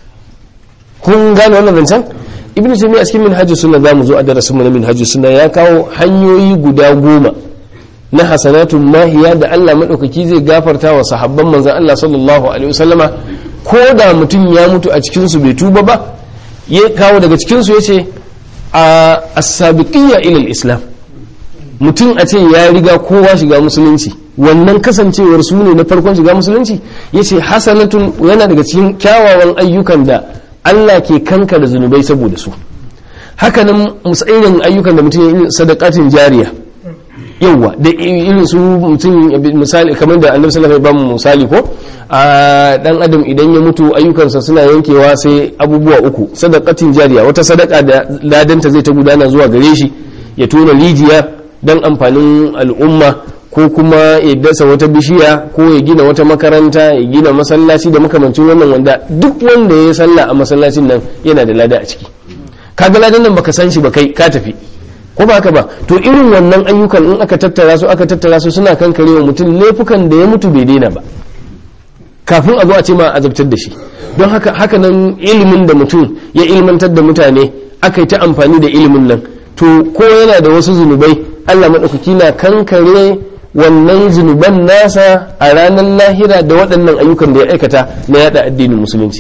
kun gane wannan zancen ibn taymiya a cikin minhajus sunna zamu zo a darasin mu na minhajus sunna ya kawo hanyoyi guda goma na hasanatun mahiya da Allah madaukaki zai gafarta wa sahabban manzon Allah sallallahu alaihi wasallama ko da mutum ya mutu a cikin su bai tuba ba ya kawo daga cikin su yace a as-sabiqiyya ila al-islam mutum a ce ya riga kowa shiga musulunci wannan kasancewar su ne na farkon shiga musulunci yace hasanatun yana daga cikin kyawawan ayyukan da Allah ke kanka da zunubai saboda su hakanan irin ayyukan da mutum ya yi sadakatin jariya yauwa da irin su mutum misali kamar da annabi sallallahu alaihi wasallam misali ko a dan adam idan ya mutu ayyukansa suna yankewa sai abubuwa uku sadakatin jariya wata sadaka da ladanta zai ta gudana zuwa gare shi ya tona rijiya dan amfanin al'umma ko kuma ya dasa wata bishiya ko ya gina wata makaranta ya gina masallaci da makamancin wannan wanda duk wanda ya salla a masallacin nan yana da lada a ciki kaga ladan nan baka san shi ba kai ka tafi ko ba haka ba to irin wannan ayyukan in aka tattara su aka tattara su suna kankarewa mutum laifukan da ya mutu bai daina ba kafin a zo a ce ma azabtar da shi don haka haka nan ilimin da mutum ya ilmantar da mutane aka yi ta amfani da ilimin nan to ko yana da wasu zunubai Allah maɗaukaki na kankare wannan zunuban nasa a ranar lahira da waɗannan ayyukan da ya aikata na yada addinin musulunci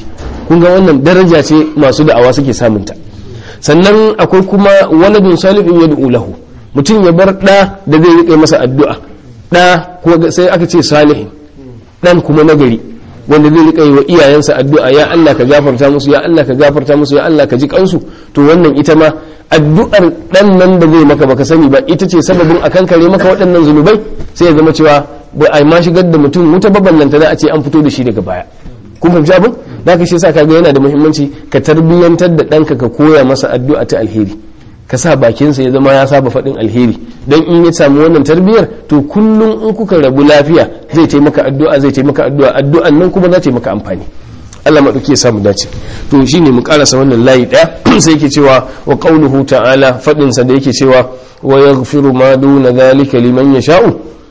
kun ga wannan daraja ce masu da'awa suke samunta sannan akwai kuma waladun salihun yad'u lahu mutum ya bar da da zai rike masa addu'a da ko sai aka ce salihin dan kuma nagari wanda zai rika yi wa iyayensa addu'a ya Allah ka gafarta musu ya Allah ka gafarta musu ya Allah ka ji kansu to wannan ita ma addu'ar dan nan da zai maka baka sani ba ita ce sababin a kankare maka waɗannan zunubai sai ya zama cewa ba a ma shigar da mutum wuta baballanta za a ce an fito da shi daga baya kun fahimci abin da ka shi sa kaga yana da muhimmanci ka tarbiyyantar da ɗanka ka koya masa addu'a ta alheri ka sa bakinsa ya zama ya saba faɗin alheri don in ya samu wannan tarbiyyar to kullum in kuka rabu lafiya zai taimaka addu'a zai taimaka addu'a addu'an nan kuma za ta maka amfani Allah maɗauki ya samu dace to shine mu karasa wannan layi ɗaya sai yake cewa wa qauluhu ta'ala faɗinsa da yake cewa wa yaghfiru ma duna dhalika liman yasha'u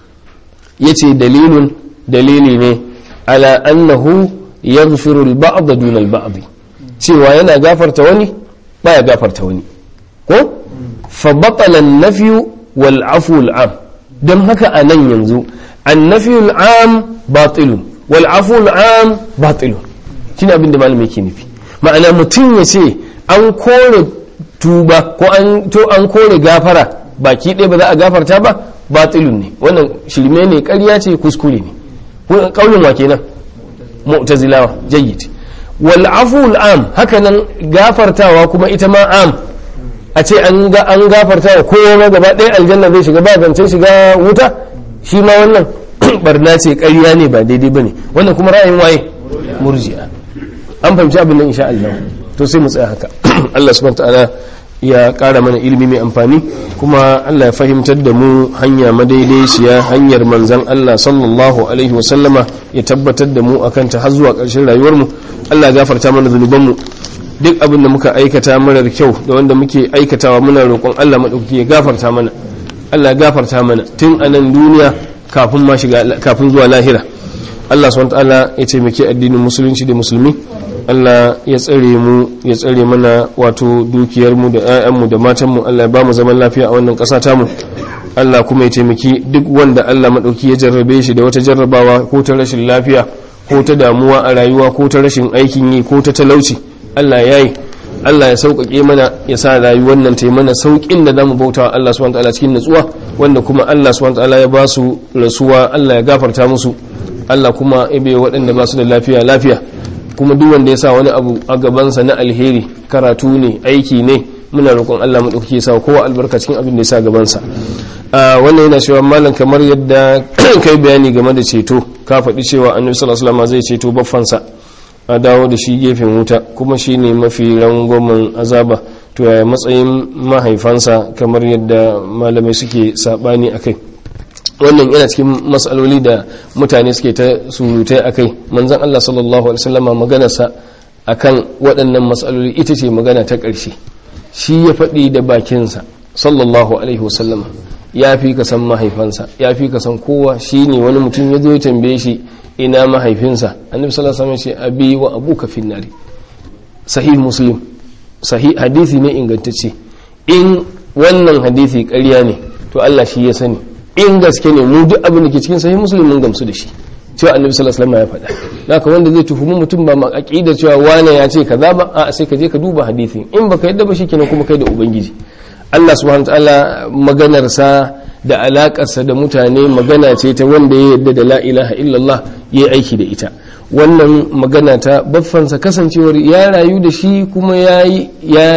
yace dalilun dalili ne ala annahu yaghfiru al-ba'd duna al-ba'd cewa yana gafarta wani baya gafarta wani ko fa batala an-nafyu wal 'afu al-'am dan haka anan yanzu an-nafyu al-'am batilun wal 'afu al-'am batilun shine abin da malami yake nufi ma'ana mutum ya ce an kore tuba ko an to an kore gafara baki ɗaya ba za a gafarta ba batilun ne wannan shirme ne ƙarya ce kuskure ne kaulin wa kenan mu'tazilawa jayyid wal aful am haka nan gafartawa kuma ita ma am a ce an ga an gafartawa kowa gaba ɗaya aljanna zai shiga ba zancen shiga wuta shi ma wannan barna ce ƙarya ne ba daidai bane wannan kuma ra'ayin waye murji'a an fahimci abin nan insha Allah to sai mu tsaya haka Allah subhanahu wa ta'ala ya ƙara mana ilimi mai amfani kuma Allah ya fahimtar da mu hanya madaidaiciya hanyar manzan Allah sallallahu alaihi wasallama ya tabbatar da mu akan ta har zuwa ƙarshen rayuwarmu Allah ya gafarta mana zunubanmu duk abin da muka aikata marar kyau da wanda muke aikatawa muna roƙon Allah maɗauki ya gafarta mana Allah ya gafarta mana tun a nan duniya kafin ma shiga kafin zuwa lahira Allah subhanahu wa ta'ala ya taimaki addinin musulunci da musulmi Allah ya tsare mu ya tsare mana wato dukiyarmu da 'ya'yanmu da matanmu Allah ya ba mu zaman lafiya a wannan ƙasa tamu Allah kuma ya taimaki duk wanda Allah maɗauki ya jarrabe shi da wata jarrabawa ko ta rashin lafiya ko ta damuwa a rayuwa ko ta rashin aikin yi ko ta talauci Allah ya yi Allah ya sauƙaƙe mana ya sa rayuwar nan ta yi mana sauƙin da zamu bauta wa Allah subhanahu wataala cikin natsuwa wanda kuma Allah subhanahu wataala ya ba su rasuwa Allah ya gafarta musu Allah kuma ya bai waɗanda ba su da lafiya lafiya kuma duk wanda ya sa wani abu a gabansa na alheri karatu ne aiki ne muna roƙon Allah mu ɗauke sa kowa albarka cikin abin da ya sa gabansa wannan yana cewa malam kamar yadda kai bayani game da ceto ka faɗi cewa annabi sallallahu alaihi wasallam zai ceto baffansa a dawo da shi gefen wuta kuma shine mafi rangwamen azaba to yaya matsayin mahaifansa kamar yadda malamai suke sabani akai wannan yana cikin matsaloli da mutane suke ta surutai a kai manzan Allah sallallahu Alaihi wasallama maganarsa a kan waɗannan matsaloli ita ce magana ta ƙarshe shi ya faɗi da bakinsa sallallahu Alaihi wasallama ya fi ka san mahaifansa ya fi ka san kowa shi ne wani mutum ya zo ya tambaye shi ina mahaifinsa annabi sallallahu alaihi wasallam ce abi wa abuka finnari sahih muslim sahih hadisi ne ingantacce in wannan hadisi ƙarya ne to Allah shi ya sani in gaske ne mu duk abin da ke cikin sahih muslim mun gamsu da shi cewa annabi sallallahu alaihi wasallam ya faɗa haka wanda zai tuhumi mutum ba ma aqida cewa wane ya ce kaza ba a sai ka je ka duba hadisin in baka yadda ba shikenan kuma kai da ubangiji Allah subhanahu wataala maganar sa da alakarsa da mutane magana ce ta wanda ya yadda da la ilaha illallah ya aiki da ita wannan magana ta baffansa kasancewar ya rayu da shi kuma yayi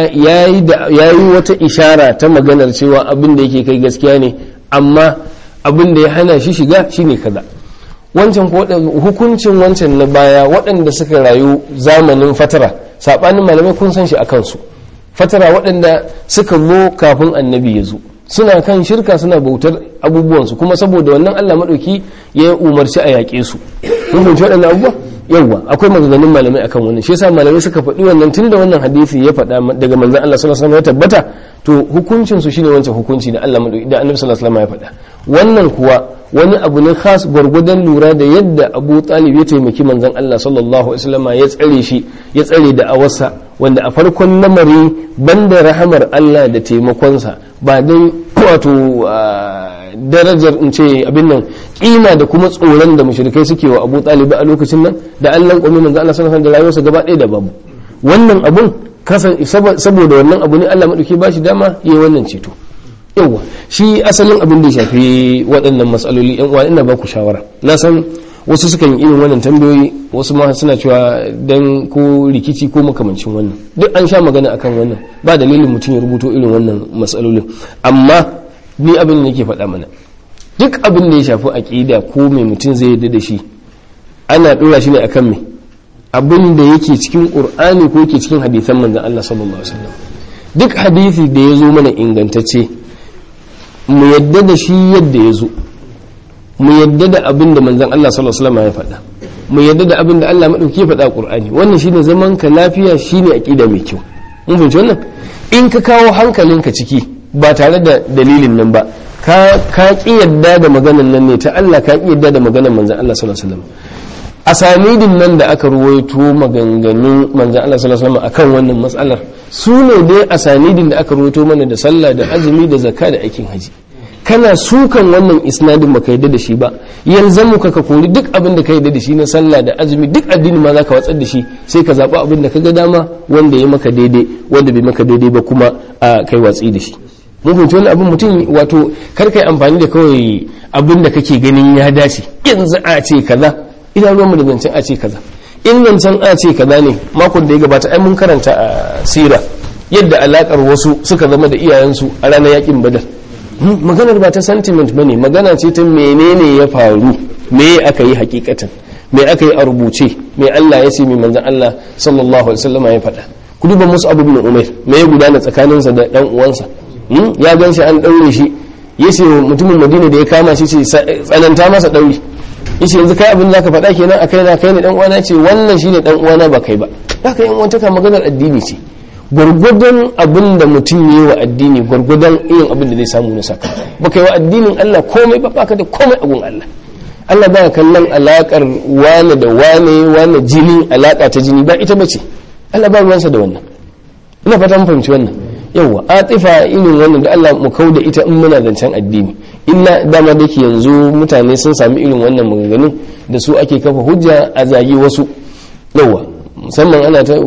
yayi wata ishara ta maganar cewa abin da yake kai gaskiya ne amma abin da ya hana shi shiga shine kaza wancan hukuncin wancan na baya waɗanda suka rayu zamanin fatara saɓanin malamai kun san shi a kansu fatara waɗanda suka zo kafin annabi ya zo suna kan shirka suna bautar abubuwansu kuma saboda wannan allah maɗauki ya umarci a yaƙe su kun fahimci waɗannan abubuwa yawwa akwai maganganun malamai akan wannan shi yasa malamai suka faɗi wannan tunda wannan hadisi ya faɗa daga manzon Allah sallallahu alaihi wasallam ya tabbata to hukuncin su shine wancan hukunci da Allah da Annabi sallallahu alaihi wasallam ya faɗa wannan kuwa wani abu ne khas gwargwadon lura da yadda Abu Talib ya taimaki manzon Allah sallallahu alaihi wasallam ya tsare shi ya tsare da awarsa wanda a farkon lamari banda rahamar Allah da taimakonsa ba dai wato darajar in ce abin nan kima da kuma tsoron da mushrikai suke wa Abu Talib a lokacin nan da Allah kwami manzo Allah sallallahu alaihi wasallam da rayuwarsa gaba ɗaya da babu wannan abun kasan saboda wannan abu ne Allah madauki ba shi dama yayi wannan ceto yawa shi asalin abin da ya shafi waɗannan matsaloli yan uwa ina ba ku shawara na san wasu sukan yi irin wannan tambayoyi wasu ma suna cewa dan ko rikici ko makamancin wannan duk an sha magana akan wannan ba dalilin mutum ya rubuto irin wannan matsalolin amma ni abin da nake faɗa mana duk abin da ya shafi aƙida ko mai mutum zai yarda da shi ana ɗora shi ne akan me abin da yake cikin ƙur'ani ko yake cikin hadisan manzon Allah sallallahu alaihi wasallam duk hadisi da ya zo mana ingantacce mu yadda da shi yadda ya zo mu yadda da abin da manzon Allah sallallahu alaihi wasallam ya faɗa mu yadda da abin da Allah madauki ya faɗa a Qur'ani wannan shine zaman ka lafiya shine aqida mai kyau mun fahimci wannan in ka kawo hankalinka ciki ba tare da dalilin nan ba ka ka ki yadda da maganan nan ne ta Allah ka ki yadda da maganan manzon Allah sallallahu alaihi wasallam asanidin nan da aka ruwaito maganganun manzon Allah sallallahu alaihi wasallam akan wannan matsalar su ne dai asanidin da aka ruwaito mana da sallah da azumi da zakka da aikin haji kana sukan wannan isnadin baka yadda da shi ba yanzu mu ka kori duk abin da ka yadda da shi na sallah da azumi duk addini ma zaka watsar da shi sai ka zaɓi abin da ka ga dama wanda ya maka daidai wanda bai maka daidai ba kuma a kai watsi da shi mun fahimci wani abin mutum wato kar kai amfani da kawai abin da kake ganin ya dace yanzu a ce kaza idan ruwan mu da zancen a ce kaza in zancen a ce kaza ne makon da ya gabata ai mun karanta a sira yadda alakar wasu suka zama da iyayensu a ranar yakin badar maganar ba ta sentiment bane magana ce ta menene ya faru me aka yi hakikatan me aka yi a rubuce me Allah ya ce mai manzon Allah sallallahu alaihi wasallam ya faɗa ku duba musu abu ibn umair me ya gudana tsakaninsa da dan uwansa ya gan shi an daure shi yace mutumin madina da ya kama shi ce tsananta masa daure yace yanzu kai abin zaka faɗa kenan akai na kai ne dan uwana ce wannan shine dan uwana ba kai ba haka yan uwan taka maganar addini ce gwargwadon abin da mutum yi wa addini gwargwadon irin abin da zai samu na saka ba kai wa addinin Allah komai ba baka da komai abun Allah Allah ba kallon alakar wane da wane wane jini alaka ta jini ba ita bace Allah ba ruwansa da wannan ina fata mun fahimci wannan yawa atifa irin wannan da Allah mu kauda ita in muna zancen addini illa dama da ke yanzu mutane sun sami irin wannan maganganun da su ake kafa hujja a zagi wasu yawa musamman ana ta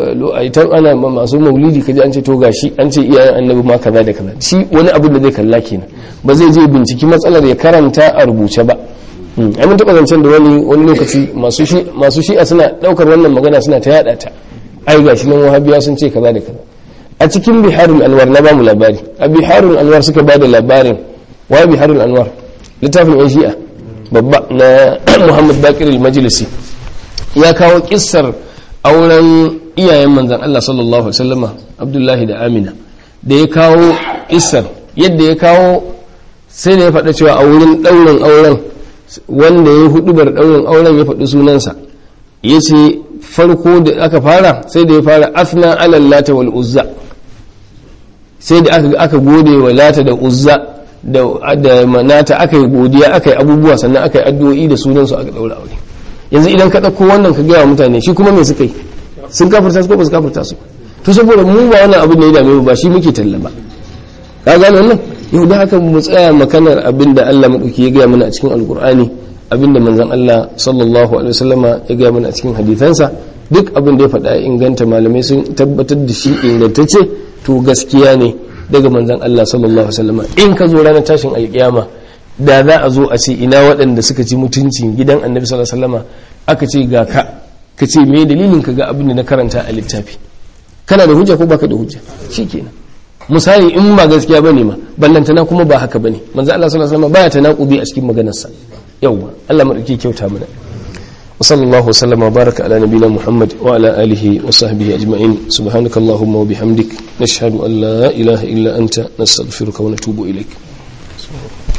ana masu maulidi kaji an ce to gashi an ce iyayen annabi ma kaza da kaza shi wani abu da zai kalla kenan ba zai je binciki matsalar ya karanta a rubuce ba ai mun taba zancen da wani wani lokaci masu shi masu shi'a suna daukar wannan magana suna ta yada ta ai gashi nan wahabiya sun ce kaza da kaza a cikin biharul anwar na bamu labari a biharul anwar suka bada labarin wa biharul anwar littafin yan shi'a babba na muhammad bakir al-majlisi ya kawo kissar auren iyayen manzan Allah sallallahu Alaihi wasallama Abdullahi da Amina da ya kawo isar yadda ya kawo sai da ya faɗa cewa a wurin ɗaurin auren wanda ya hudu bar ɗaurin auren ya faɗi sunansa ya ce farko da aka fara sai da ya fara afna alal lata wal uzza sai da aka gode wa lata da uzza da manata aka yi godiya aka yi abubuwa sannan aka yi addu'o'i da sunansu aka ɗaura aure yanzu idan ka ɗauko wannan ka gaya mutane shi kuma me suka yi sun kafirta su ko ba su kafirta su to saboda mu ba wannan abin da ya dame mu ba shi muke talla ba ka gane wannan yau da haka mu tsaya makanar abin da Allah madauki ya gaya mana a cikin alkur'ani abin da manzon Allah sallallahu alaihi wasallama ya gaya mana a cikin hadisansa duk abin da ya faɗa inganta malamai sun tabbatar da shi ingantacce to gaskiya ne daga manzon Allah sallallahu alaihi wasallama in ka zo ranar tashin alkiyama da za a zo a ce ina waɗanda suka ci mutuncin gidan annabi sallallahu alaihi wasallama aka ce ga ka ka ce me dalilin ka ga abin da na karanta a littafi kana da hujja ko baka da hujja shikenan misali in ba gaskiya bane ma ballantana kuma ba haka bane manzo Allah sallallahu alaihi wasallam baya tanaqubi a cikin maganarsa yawwa Allah madauki kyauta mana وصلى الله وسلم وبارك على نبينا محمد وعلى آله وصحبه أجمعين سبحانك اللهم وبحمدك نشهد أن لا إله إلا أنت نستغفرك ونتوب إليك